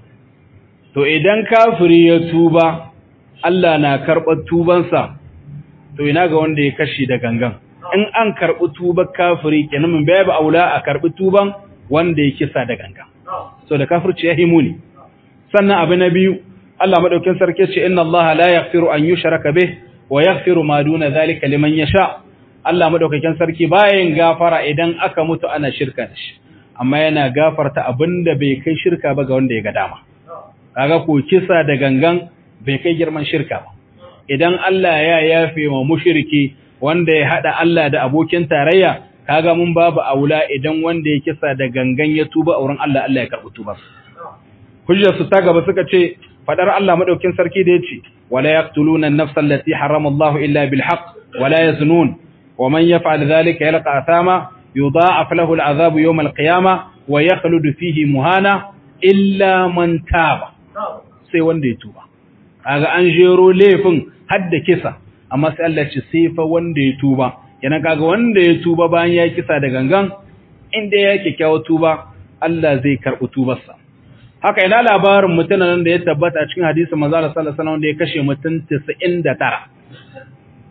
Speaker 1: to idan kafiri ya tuba Allah na karɓar tubansa to ina ga wanda ya kashi da gangan in an karɓi tubar kafiri kenan mun babu aula a karɓi tuban wanda ya kisa da gangan so da kafirci ya himu ne sannan abu na biyu Allah madaukin sarki ce inna Allah la yaghfiru an yushraka bih wa yaghfiru ma duna zalika liman yasha Allah madaukakin sarki bayan gafara idan aka mutu ana shirka da shi amma yana gafarta abinda bai kai shirka ba ga wanda ya ga dama kaga ko kisa da gangan bai kai girman shirka ba idan Allah ya yafe wa mushriki wanda ya hada Allah da abokin tarayya kaga mun babu aula idan wanda ya kisa da gangan ya tuba a wurin Allah Allah ya karbi tuba hujjar su ta gaba suka ce fadar Allah madaukin sarki da yace wala yaqtuluna an-nafsa allati harrama Allah illa bil haqq wala yaznun wa man yaf'al dhalika yalqa athama yudha'af lahu al-'adhabu yawm al-qiyamah wa yakhludu fihi muhana illa man taba sai wanda ya tuba kaga an jero laifin hadda kisa amma sai Allah ce sai fa wanda ya tuba yana kaga wanda ya tuba bayan ya kisa da gangan inda ya kyakkyawa tuba Allah zai karɓi tubarsa haka ina labarin mutumin da ya tabbata a cikin hadisin manzo Allah sallallahu alaihi wasallam da ya kashe mutum 99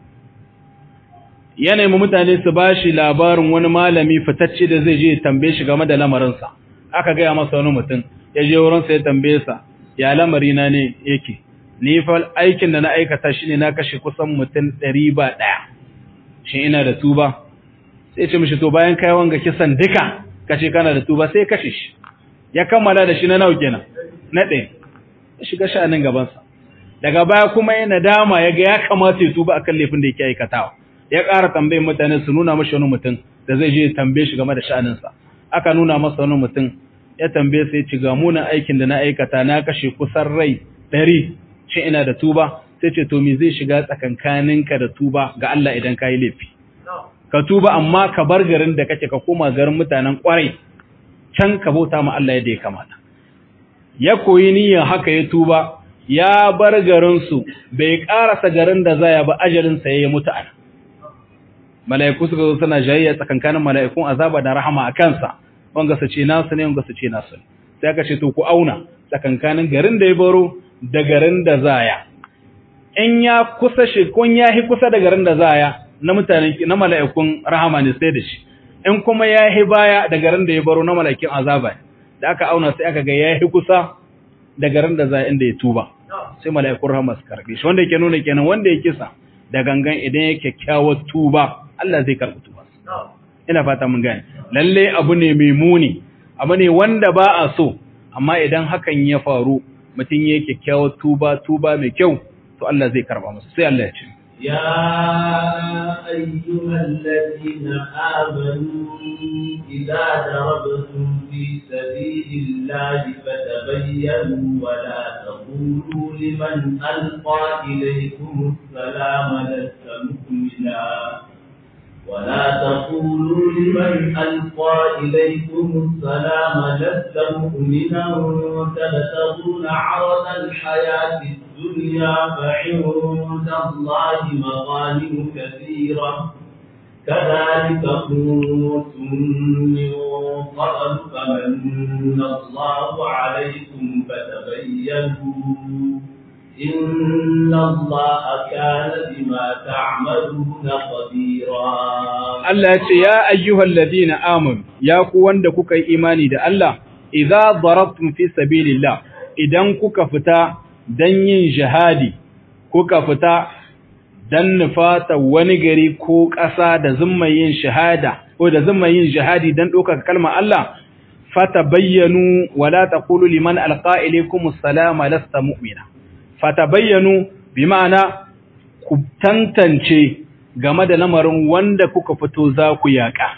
Speaker 1: yana mu mutane su bashi labarin wani malami fitacce da zai je ya tambaye shi game da lamarinsa aka gaya masa wani mutum ya je wurinsa ya tambaye sa ya lamari na ne yake ni fa aikin da na aikata shine na kashe kusan mutum 100 ba daya shin ina da tuba sai ce mishi to bayan kai wanga kisan duka kace kana da tuba sai kashe shi ya kammala da shi na nawa kenan na ɗaya ya shiga sha'anin gaban sa daga baya kuma ya nadama ya ga ya kamata ya tuba akan laifin da yake aikatawa ya ƙara tambayin mutane su nuna mashi wani mutum da zai je ya tambaye shi game da sha'anin sa aka nuna masa wani mutum ya tambaye sai ci ga munan aikin da na aikata na kashe kusan rai ɗari shi ina da tuba sai ce to me zai shiga tsakankaninka da tuba ga Allah idan ka yi laifi ka tuba amma ka bar garin da kake ka koma garin mutanen kwarai can ka bauta ma Allah yadda ya kamata ya koyi niyyar haka ya tuba ya bar garin su bai karasa garin da zaya ba ajalin sa ya mutu ana mala'iku suka zo suna jayayya tsakankanin mala'ikun azaba da rahama a kansa wanga su ce nasu ne wanga su ce nasu sai aka ce to ku auna tsakankanin garin da ya baro da garin da zaya in ya kusa shi kun ya hi kusa da garin da zaya na mutanen na mala'ikun rahama ne sai da shi in kuma ya hi baya da garin da ya baro na mala'ikin azaba da aka auna sai aka ga ya hi kusa da garin da zaya inda ya tuba sai mala'ikun rahama su karbe shi wanda yake nuna kenan wanda ya kisa da gangan idan ya kyakkyawar tuba Allah zai karbi tuba ina fata mun gane lalle abu ne mai muni abu ne wanda ba a so amma idan hakan ya faru mutum ya kyakkyawar tuba tuba mai kyau to Allah zai karba masa sai Allah ya ce
Speaker 2: يا أيها الذين آمنوا إذا ضربتم في سبيل الله فتبينوا ولا تقولوا لمن ألقى إليكم السلام لست مؤمنا ولا تقولوا لمن ألقى إليكم السلام لست مؤمنا تبتغون عرض الحياة الدنيا فعند الله مغانم كثيرة كذلك كنتم من قبل فمن الله عليكم فتبينوا إن الله كان بما تعملون خبيرا
Speaker 1: Allah ya ce ya ayyuhal ladina amanu ya ku wanda kuka yi imani da Allah idza darabtum fi sabilillah idan kuka fita dan yin jihadi kuka fita dan nufata wani gari ko ƙasa da zumma yin shahada ko da zumma yin jihadi dan ɗaukaka kalmar Allah fatabayyanu wala taqulu liman alqa ilaykum assalama lasta mu'mina fatabayyanu bi ma'ana ku tantance game da lamarin wanda kuka fito za ku yaƙa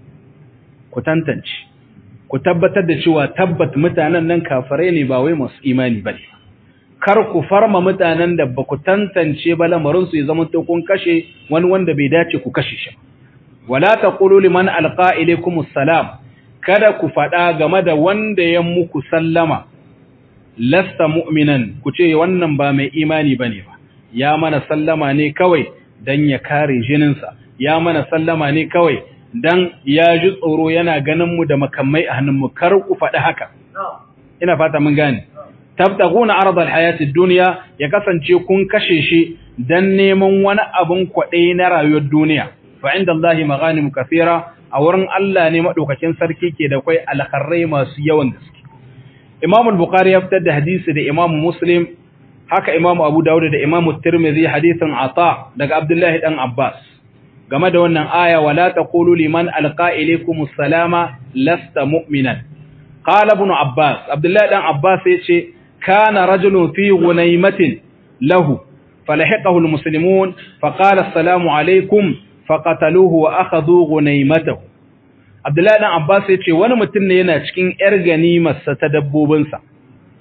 Speaker 1: ku tantance ku tabbatar da cewa tabbat mutanen nan kafirai ne ba wai masu imani bane kar ku farma mutanen da ba ku tantance ba lamarin su ya zama to kun kashe wani wanda bai dace ku kashe shi wala taqulu liman alqa ilaykum assalam kada ku faɗa game da wanda ya muku sallama lasta mu'minan ku ce wannan ba mai imani bane ba ya mana sallama ne kawai dan ya kare jininsa ya mana sallama ne kawai dan ya ji tsoro yana ganin mu da makamai a hannunmu kar ku faɗi haka ina fata mun gane tabtaguna ardal hayatid dunya ya kasance kun kashe shi dan neman wani abun kwaɗe na rayuwar duniya fa inda Allahi maghanim kathira a wurin Allah ne madaukakin sarki ke da kai alkharrai masu yawan gaske Imam al-Bukhari ya fitar da hadisi da Imam Muslim haka Imam Abu Dawud da Imam Tirmidhi hadisin Ata daga Abdullah dan Abbas game da wannan aya wala taqulu liman alqa ilaykum assalama lasta mu'minan qala ibn Abbas Abdullah dan Abbas yace kana rajulun fi gunaymatin lahu falahiqahu almuslimun faqala assalamu alaykum faqataluhu wa akhadhu gunaymatahu Abdullah dan Abbas yace wani mutum ne yana cikin yar ganimarsa ta dabbobinsa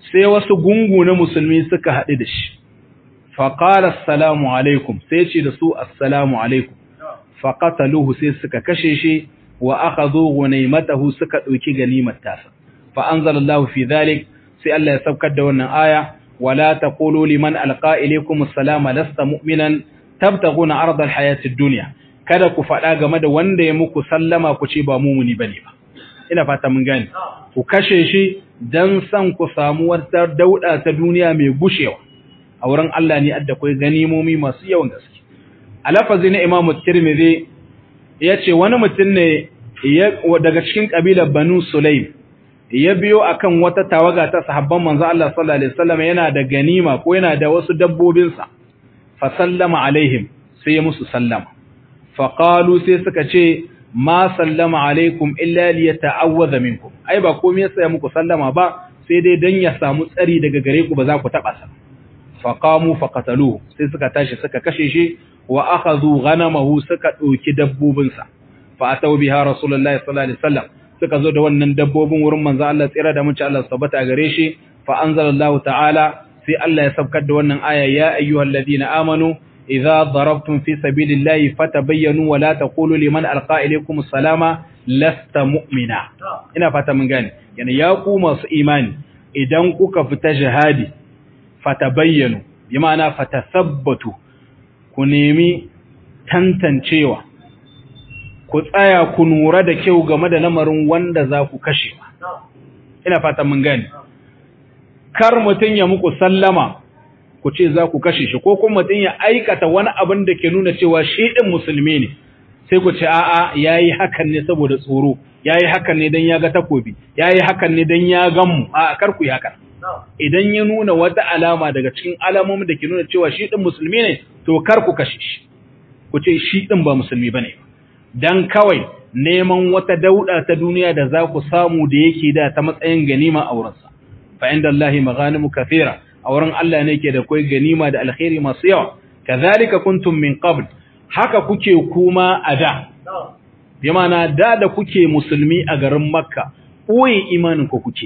Speaker 1: sai wasu gungu na musulmi suka haɗu da shi faƙala assalamu alaikum sai ce da su assalamu alaikum faƙataluhu sai suka kashe shi wa aka zo gunaimatahu suka ɗauki ganimar tasa fa'anzalallahu fi zalik sai Allah ya saukar da wannan aya wala taqulu liman alqa ilaykum assalama lasta mu'minan tabtaguna ardal hayatid dunya kada ku faɗa game da wanda ya muku sallama ku ce ba mumuni bane ba ina fata mun gane ku kashe shi dan san ku samu wata dauda ta duniya mai gushewa a wurin Allah ne adda kai ganimomi masu yawan gaske a lafazi na Imam Tirmidhi yace wani mutum ne daga cikin kabilar Banu Sulaim ya biyo akan wata tawaga ta sahabban manzo Allah sallallahu alaihi wasallam yana da ganima ko yana da wasu dabbobinsa fa sallama alaihim sai ya musu sallama fa qalu sai suka ce ma sallama alaikum illa liyata'awwadha minkum ai ba komai yasa ya muku sallama ba sai dai dan ya samu tsari daga gare ku ba za ku taba sa fa qamu fa qataluhu sai suka tashi suka kashe shi wa akhadhu ghanamahu suka dauki dabbobinsa fa ataw biha rasulullahi sallallahu alaihi wasallam suka zo da wannan dabbobin wurin manzo Allah tsira da mutunci Allah tabbata gare shi fa anzalallahu ta'ala sai Allah ya sabkar da wannan aya ya ayyuhalladhina amanu idza darabtum fi sabilillahi fatabayyanu wa la taqulu liman alqa ilaykum assalama lasta mu'mina ina fata mun gane yana ya ku masu imani idan kuka fita jihadi fatabayyanu bi ma'ana fatasabbatu ku nemi tantancewa ku tsaya ku nura da kyau game da lamarin wanda za ku kashe ina fatan mun gani kar mutum ya muku sallama ku ce za ku kashe shi ko kuma mutum ya aikata wani abin da ke nuna cewa shi din musulmi ne sai ku ce a'a yayi hakan ne saboda tsoro yayi hakan ne dan ya ga takobi yayi hakan ne dan ya gan mu a'a kar ku yi hakan idan ya nuna wata alama daga cikin alamomin da ke nuna cewa shi din musulmi ne to kar ku kashe shi ku ce shi din ba musulmi bane dan kawai neman wata dauda ta duniya da za ku samu da yake da ta matsayin ganima a wurinsa fa inda Allah maghanimu kathira a wurin Allah ne ke da kai ganima da alkhairi masu yawa kazalika kuntum min qabl haka kuke kuma a da bi ma'ana da da kuke musulmi a garin makka koyi imanin ku kuke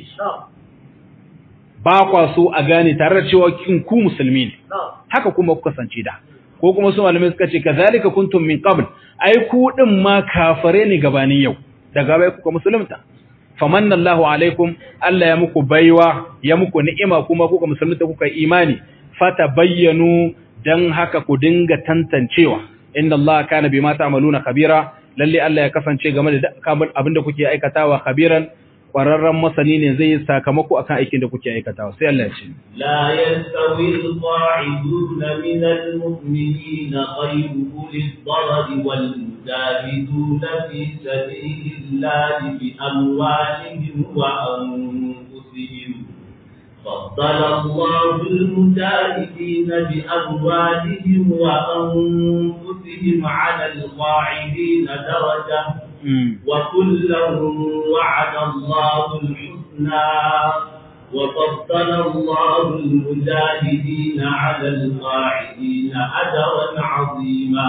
Speaker 1: ba kwa so a gane tare da cewa kin ku musulmi ne haka kuma kuka kasance da ko kuma su malamai suka ce kazalika kuntum min qabl ai ku din ma kafare ne gabanin yau daga bai kuka musulunta famanna Allahu alaikum Allah ya muku baiwa ya muku ni'ima kuma kuka musulunta kuka imani fatabayyanu dan haka ku dinga tantancewa inna Allah kana bima ta'maluna khabira lalle Allah ya kasance game da abinda kuke aikatawa khabiran kwararren masani ne zai yi sakamako akan aikin da kuke aikatawa sai Allah ya ce
Speaker 2: la yastawi al-qa'idun min al-mu'minin ghayru ulil darad wal mujahidun fi sabilillahi bi amwalihim wa anfusihim فضل الله المجاهدين بأموالهم وأنفسهم على القاعدين درجة وكلا وعد الله الحسنى وفضل الله المجاهدين على القاعدين أجرا عظيما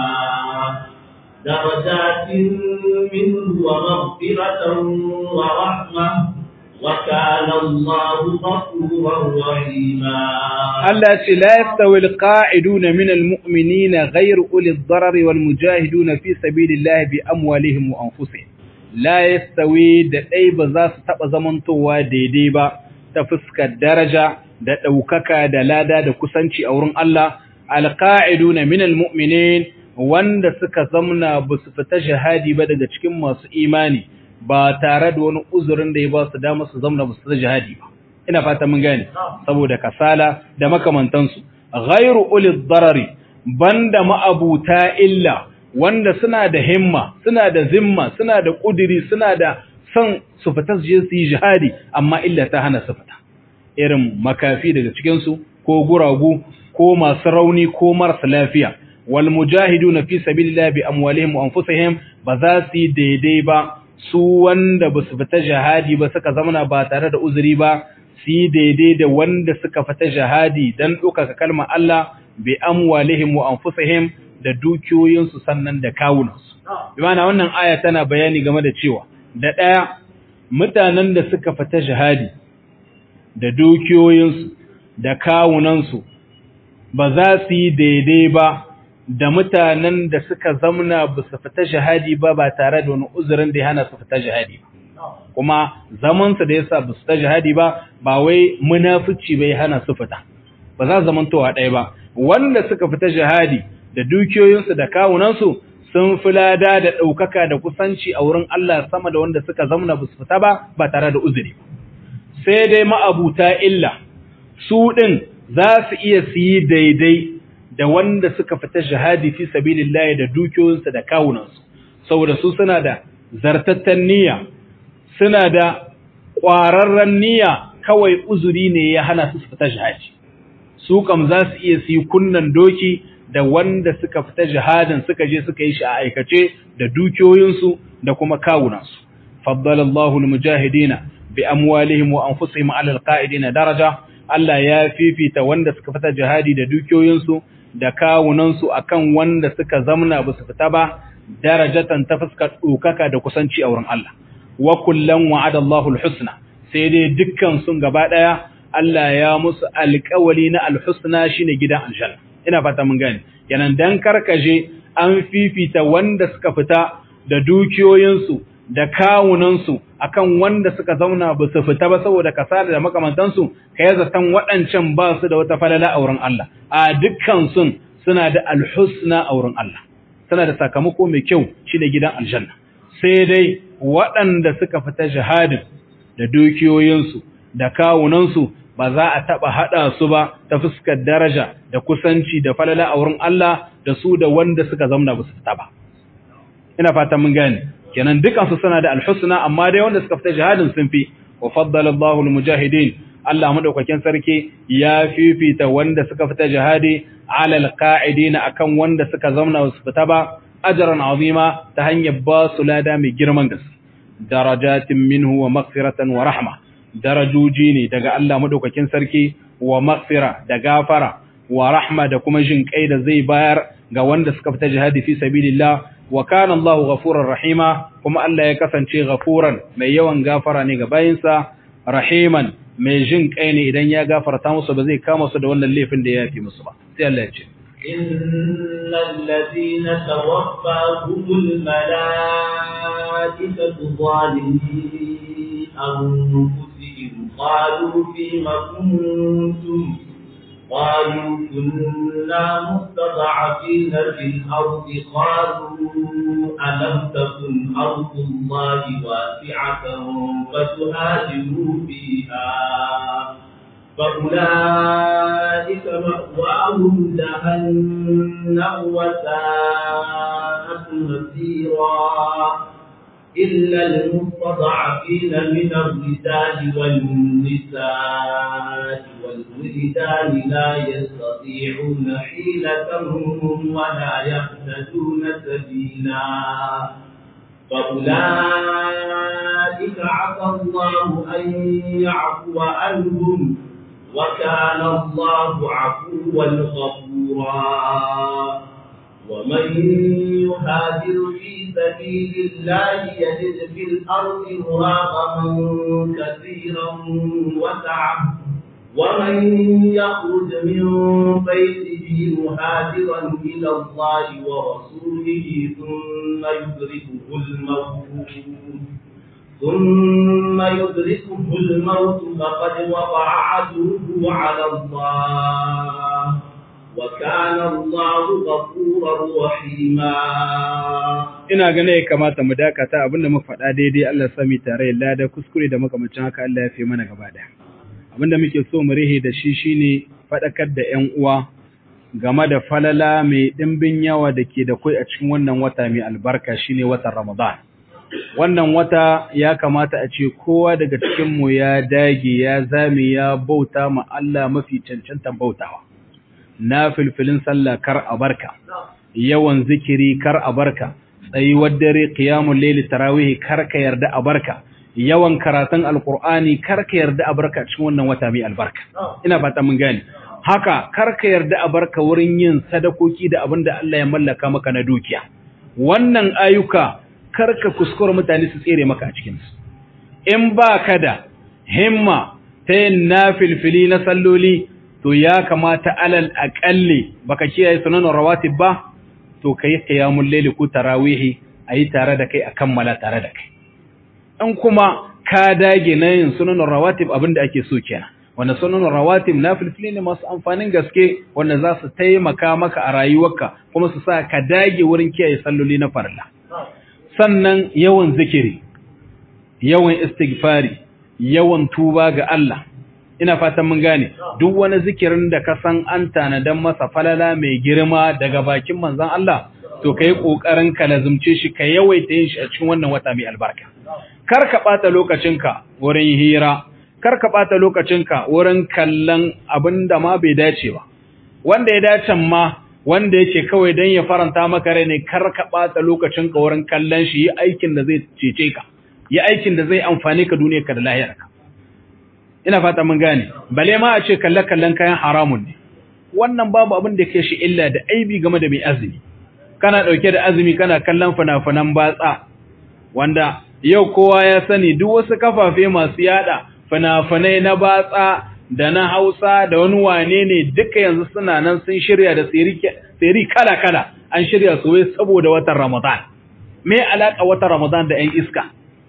Speaker 2: درجات منه ومغفرة ورحمة وكان الله غفورا رحيما
Speaker 1: التي لا يستوي القاعدون من المؤمنين غير أولي الضرر والمجاهدون في سبيل الله بأموالهم وأنفسهم لا يستوي دأي بزاس تبا زمنتوا ديديبا تفسك الدرجة da ɗaukaka da lada da kusanci a wurin Allah alƙa'iduna minal mu'minin wanda suka zamna ba su fita shahadi ba daga cikin masu imani ba tare da wani uzurin da ya ba su dama su zamna ba su jihadi ba ina fata mun gane saboda kasala da makamantansu ghairu ulil darari banda ma'abuta illa wanda suna da himma suna da zimma suna da kudiri suna da son su fita su je su yi jihadi amma illa ta hana su fita irin makafi daga cikin su ko guragu ko masu rauni ko marasa lafiya wal mujahiduna fi sabilillahi bi amwalihim wa anfusihim ba za su yi daidai ba su wanda ba su fita jihadi ba suka zamana ba tare da uzuri ba su yi daidai da wanda suka fita jihadi don ɗaukaka kalmar Allah bi amwalihim wa anfusihim da dukiyoyinsu sannan da kawunansu. Imana wannan aya tana bayani game da cewa da ɗaya mutanen da suka fita jihadi da dukiyoyinsu da kawunansu ba za su yi daidai ba da mutanen da suka zamna ba su fita jihadi ba ba tare da wani uzurin da ya hana su fita jihadi ba kuma zamansa da yasa ba su fita jihadi ba ba wai munafici bai hana su fita ba za zamantowa ɗaya ba wanda suka fita jihadi da dukiyoyinsu da kawunansu sun fi lada da ɗaukaka da kusanci a wurin Allah sama da wanda suka zamna ba su fita ba ba tare da uzuri sai dai ma'abuta illa su ɗin za su iya su yi daidai da wanda suka fita jihadi fi sabilillahi da dukiyoyinsu da kawunansu saboda su suna da zartattan niyya suna da ƙwararren niyya kawai uzuri ne ya hana su fita jihadi su kam za su iya su yi kunnan doki da wanda suka fita jihadin suka je suka yi shi a aikace da dukiyoyinsu da kuma kawunansu faddalallahu almujahidina bi amwalihim wa anfusihim ala alqa'idina daraja Allah ya fifita wanda suka fita jihadi da dukiyoyinsu da kawunansu akan wanda suka zamna ba su fita ba darajatan ta fuskar dokaka da kusanci a wurin Allah wa kullan wa'ada Allahu alhusna sai dai dukkan sun gaba daya Allah ya musu alƙawali na alhusna shine gidan aljanna ina fata mun gane kenan dan karkaje an fifita wanda suka fita da dukiyoyinsu da kawunansu akan wanda suka zauna ba su fita ba saboda kasala da makamantansu kai zaton waɗancan ba su da wata falala a wurin Allah a dukkan sun suna da alhusna a wurin Allah suna da sakamako mai kyau shine gidan aljanna sai dai waɗanda suka fita jihadin da dukiyoyinsu da kawunansu ba za a taɓa haɗa su ba ta fuskar daraja da kusanci da falala a wurin Allah da su da wanda suka zamna ba su fita ba. Ina fatan mun gane, kenan dukansu suna da alhusna amma dai wanda suka fita jihadin sun fi, wa faddala Allahu mujahidin Allah madaukakin sarki ya fifita wanda suka fita jihadi alal qa'idina akan wanda suka zamna ba su fita ba ajran azima ta hanyar ba su lada mai girman gaske. Darajatin minhu wa maghfiratan wa rahma. darajoji ne daga Allah madaukakin sarki wa maghfira da gafara wa rahma da kuma jin kai da zai bayar ga wanda suka fita jihadi fi sabilillah wa kana Allahu ghafurur rahima kuma Allah ya kasance ghafuran mai yawan gafara ne ga bayinsa rahiman mai jin kai ne idan ya gafarta musu ba zai kama su da wannan laifin da ya yafi musu ba sai Allah ya ce
Speaker 2: إن الذين توفاهم الملائكة ظالمين أنفسهم قالوا فيم كنتم قالوا كنا مستضعفين في الأرض قالوا ألم تكن أرض الله واسعة فتهاجروا فيها فأولئك مأواهم جهنم وساءت مصيرا إلا المستضعفين من الرجال والنساء والولدان لا يستطيعون حيلة ولا يهتدون سبيلا فأولئك عسى الله أن يعفو عنهم وكان الله عفوا غفورا ومن يهاجر في سبيل الله يجد في الأرض مراغما كثيرا وسعة ومن يخرج من بيته مهاجرا إلى الله ورسوله ثم يدركه الموت ثم يدركه الموت فقد وقع عدوه على الله وكان الله غفورا رحيما
Speaker 1: ina gane ya kamata mu dakata abinda muka faɗa daidai Allah sami tare lada kuskure da makamancin haka Allah ya fi mana gaba da abinda muke so mu rihe da shi shine faɗakar da ƴan uwa game da falala mai ɗimbin yawa da ke da kai a cikin wannan wata mai albarka shine watan Ramadan wannan wata ya kamata a ce kowa daga cikin mu ya dage ya zame ya bauta ma Allah mafi cancantan bautawa na filfilin sallah kar a barka yawan zikiri kar a barka tsayuwar dare qiyamul layli tarawih kar ka yarda a barka yawan karatun alqur'ani kar ka yarda a barka cikin wannan wata mai albarka ina fata mun gane haka kar ka yarda a barka wurin yin sadakoki da abin da Allah ya mallaka maka na dukiya wannan ayyuka kar ka kuskura mutane su tsere maka a cikin su in ba ka da himma ta yin nafilfili na salloli to ya kamata alal aƙalli baka kiyaye sunanin rawatib ba to kai qiyamul layli ko tarawihi ayi tare da kai a kammala tare da kai in kuma ka dage na yin sunanin rawatib abinda ake so kenan wanda sunanin rawatib nafilfili ne masu amfanin gaske wanda za su taimaka maka a rayuwarka kuma su sa ka dage wurin kiyaye salloli na farilla sannan yawan zikiri yawan istighfari yawan tuba ga Allah ina fatan mun gane duk wani zikirin da ka san an tanadan masa falala mai girma daga bakin manzon Allah to kai kokarin ka lazumce shi ka yawaita yin shi a cikin wannan wata mai albarka kar ka bata lokacinka wurin hira kar ka bata lokacinka wurin kallon abinda ma bai dace ba wanda ya dace ma wanda yake kawai dan ya faranta maka rai ne kar ka bata lokacinka wurin kallon shi yi aikin da zai cece ka yi aikin da zai amfane ka duniyarka da lahirarka ina fata mun gane bale ma a ce kalle kallon kayan haramun ne wannan babu abin da ke shi illa da aibi game da mai azumi kana dauke da azumi kana kallon fina-finan batsa wanda yau kowa ya sani duk wasu kafafe masu yada fina-finai na batsa da na Hausa da wani wane ne duka yanzu suna nan sun shirya da siri kala-kala an shirya su wai saboda watan Ramadan me alaka watan Ramadan da 'yan iska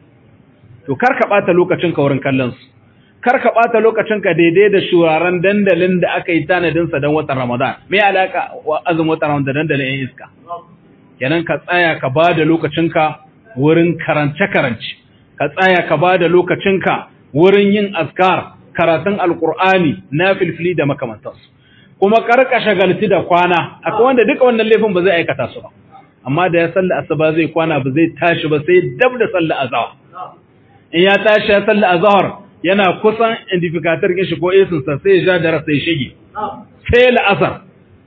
Speaker 1: to kar ka bata lokacin ka wurin kallon su kar ka ɓata lokacinka daidai da shuraren dandalin da aka yi tanadinsa don watan Ramadan. Me alaka wa azumin watan Ramadan da dandalin ‘yan iska? Kenan ka tsaya ka ba da lokacinka wurin karance-karance, ka tsaya ka ba da lokacinka wurin yin askar, karatun alkur'ani na filfili da makamantansu. Kuma karka shagalci da kwana, akwai wanda duka wannan laifin ba zai aikata su ba. Amma da ya salla asuba zai kwana ba zai tashi ba sai dab da salla azahar. In ya tashi ya salla azahar, yana kusan indifikatar kin shi ko esinsa sai ya ja da rasa ya shige sai la'asar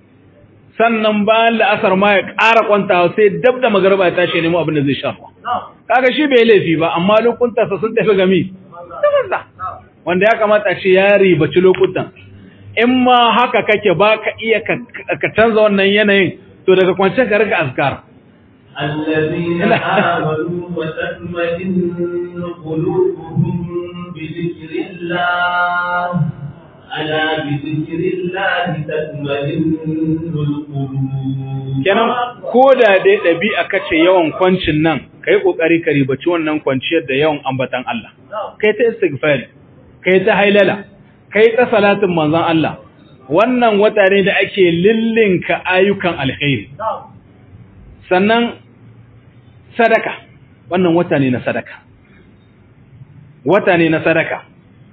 Speaker 1: sannan bayan la'asar ma ya ƙara kwantawa sai dab da magarba ya tashi nemo abin da zai shafa kaga shi bai laifi ba amma lokuntansa sun tafi gami wanda ya kamata ce ya ribaci lokutan in ma haka kake ba ka iya ka canza wannan yanayin to daga kwanciyar ka riga azkar
Speaker 2: الذين آمنوا وتطمئن قلوبهم بذكر الله ألا بذكر الله تطمئن القلوب
Speaker 1: kenan ko da dai ɗabi'a kace yawan kwancin nan kai kokari ka ribaci wannan kwanciyar da yawan ambatan Allah kai ta istighfari kai ta hailala kai ta salatin manzon Allah wannan wata ne da ake lillinka ayyukan alkhairi sannan sadaka wannan wata ne na sadaka wata ne na sadaka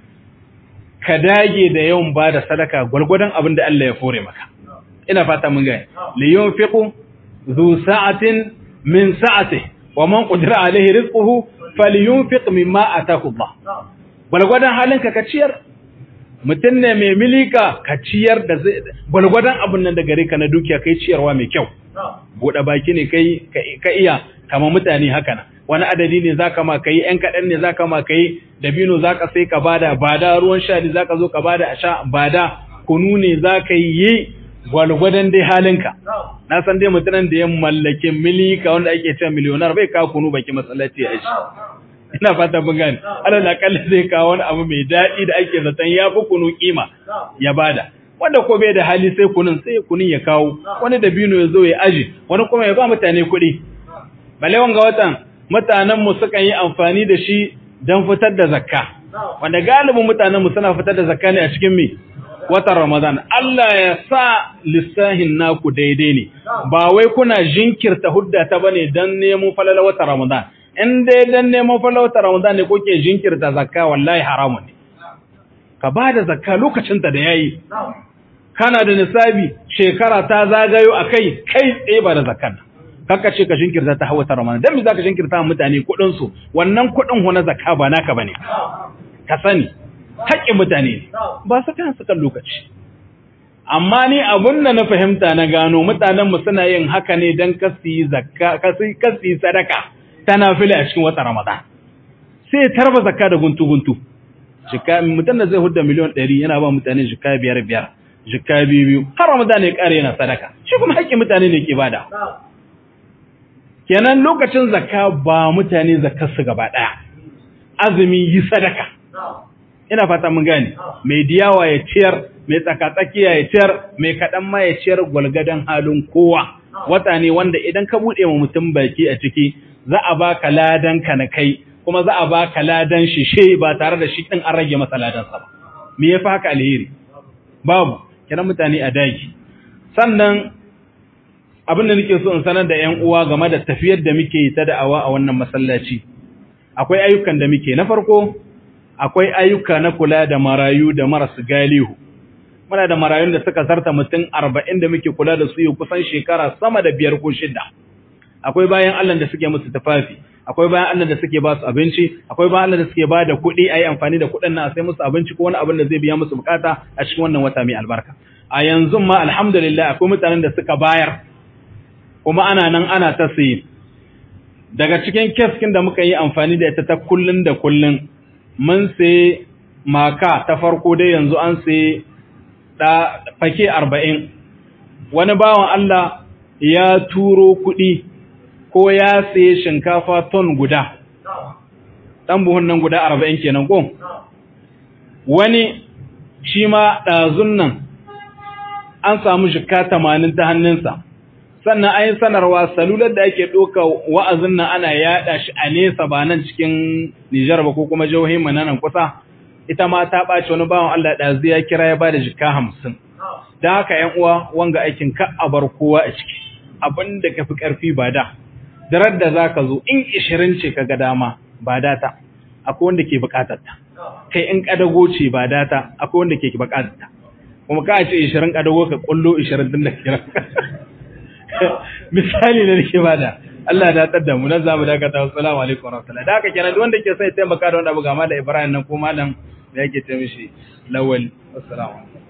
Speaker 1: ka dage da yawan ba da sadaka gwargwadon abin da Allah ya fore maka ina fata mun gaya li yunfiqu zu sa'atin min sa'atihi wa man qadira alaihi rizquhu falyunfiq mimma ataahu Allah gwargwadon halinka ka ciyar mutum ne mai milika ka ciyar da gwargwadon abin nan da gare ka na dukiya kai ciyarwa mai kyau buɗe baki ne kai ka iya kama mutane haka na wani adadi ne zaka ma kai ɗan kaɗan ne zaka ma kai dabino zaka sai ka bada bada ruwan sha ne zaka zo ka bada a sha bada kunu ne zaka yi gwalgwadon dai halinka na san dai mutumin da ya mallake milika wanda ake cewa miliyonar bai kawo kunu baki masallaci a shi ina fata mun gane alal akalla zai kawo wani abu mai daɗi da ake zaton ya fi kunu kima ya bada wanda ko bai da hali sai kunun sai kunun ya kawo wani dabino ya zo ya aji wani kuma ya ba mutane kuɗi balle wanga watan mutanen mu sukan yi amfani da shi don fitar da zakka wanda galibin mutanen mu suna fitar da zakka ne a cikin mi watan Ramadan Allah ya sa lissahin naku daidai ne ba wai kuna jinkirta hudda ta bane dan nemo falala watan Ramadan in dai dan nemo falala watan Ramadan ne kuke jinkirta zakka wallahi haramun ne ka ba da zakka lokacin ta da yayi kana da nisabi shekara ta zagayo akai kai tsaye ba da zakkan kaka ce ka jinkirta ta hawa ta Ramadan dan me zaka jinkirta mutane kudin su wannan kudin hu na zakka ba naka bane ka sani haƙƙin mutane ba su kan su kan lokaci amma ni abun da na fahimta na gano mutanen mu suna yin haka ne dan kasi zakka kasi kasi sadaka tana fili a cikin watan Ramadan sai tarba zakka da guntu guntu jika mutum da zai hudda miliyan 100 yana ba mutane jika biyar biyar jika biyu biyu har Ramadan ya kare yana sadaka shi kuma haƙƙin mutane ne ke bada kenan lokacin zakka ba mutane zakkar su gaba daya azumi yi sadaka ina fata mun gane mai diyawa ya ciyar mai tsakatsakiya ya ciyar mai kaɗan ma ya ciyar gwalgadan halin kowa wata ne wanda idan ka buɗe wa mutum baki a ciki za a baka ladan ka na kai kuma za a baka ladan shi she ba tare da shi din an rage masa ladan sa ba me yafi haka alheri babu kiran mutane a dagi sannan abin da nake so in sanar da ƴan uwa game da tafiyar da muke yi ta da'awa a wannan masallaci akwai ayyukan da muke na farko akwai ayyuka na kula da marayu da marasu galihu muna da marayun da suka zarta mutum arba'in da muke kula da su yi kusan shekara sama da biyar ko shida akwai bayan Allah da suke musu tufafi akwai bayan Allah da suke ba su abinci akwai bayan Allah da suke ba da kuɗi a yi amfani da kuɗin nan a sai musu abinci ko wani abin da zai biya musu bukata a cikin wannan wata mai albarka a yanzu ma alhamdulillah akwai mutanen da suka bayar kuma ana nan ana ta sayi daga cikin keskin da muka yi amfani da ita ta kullun da kullun mun sai maka ta farko dai yanzu an sai da fake arba'in wani bawan Allah ya turo kuɗi ko ya saye shinkafa ton guda ɗan buhun nan guda arba'in kenan ko wani shi ma ɗazun nan an samu shika tamanin ta hannunsa sannan an yi sanarwa salular da ake ɗoka wa'azin nan ana yaɗa shi a nesa ba nan cikin Nijar ba ko kuma jihohin nan kusa ita ma ta ɓaci wani bawan Allah ɗazu ya kira ya ba da jika hamsin don haka ‘yan uwa wanga aikin ka a bar kowa a ciki abin da ka fi ƙarfi ba da darar da za ka zo in ishirin ce ka ga dama ba data akwai wanda ke buƙatar ta kai in ƙadago ce ba data akwai wanda ke buƙatar ta kuma ka ce ishirin ƙadago ka ƙullo ishirin din da kira misali na nake bada Allah da tar da mu nan zamu dakata assalamu alaikum warahmatullahi da haka kenan duk wanda ke sai taimaka da wanda abu ga malam Ibrahim nan ko malam da yake ta mishi lawal assalamu alaikum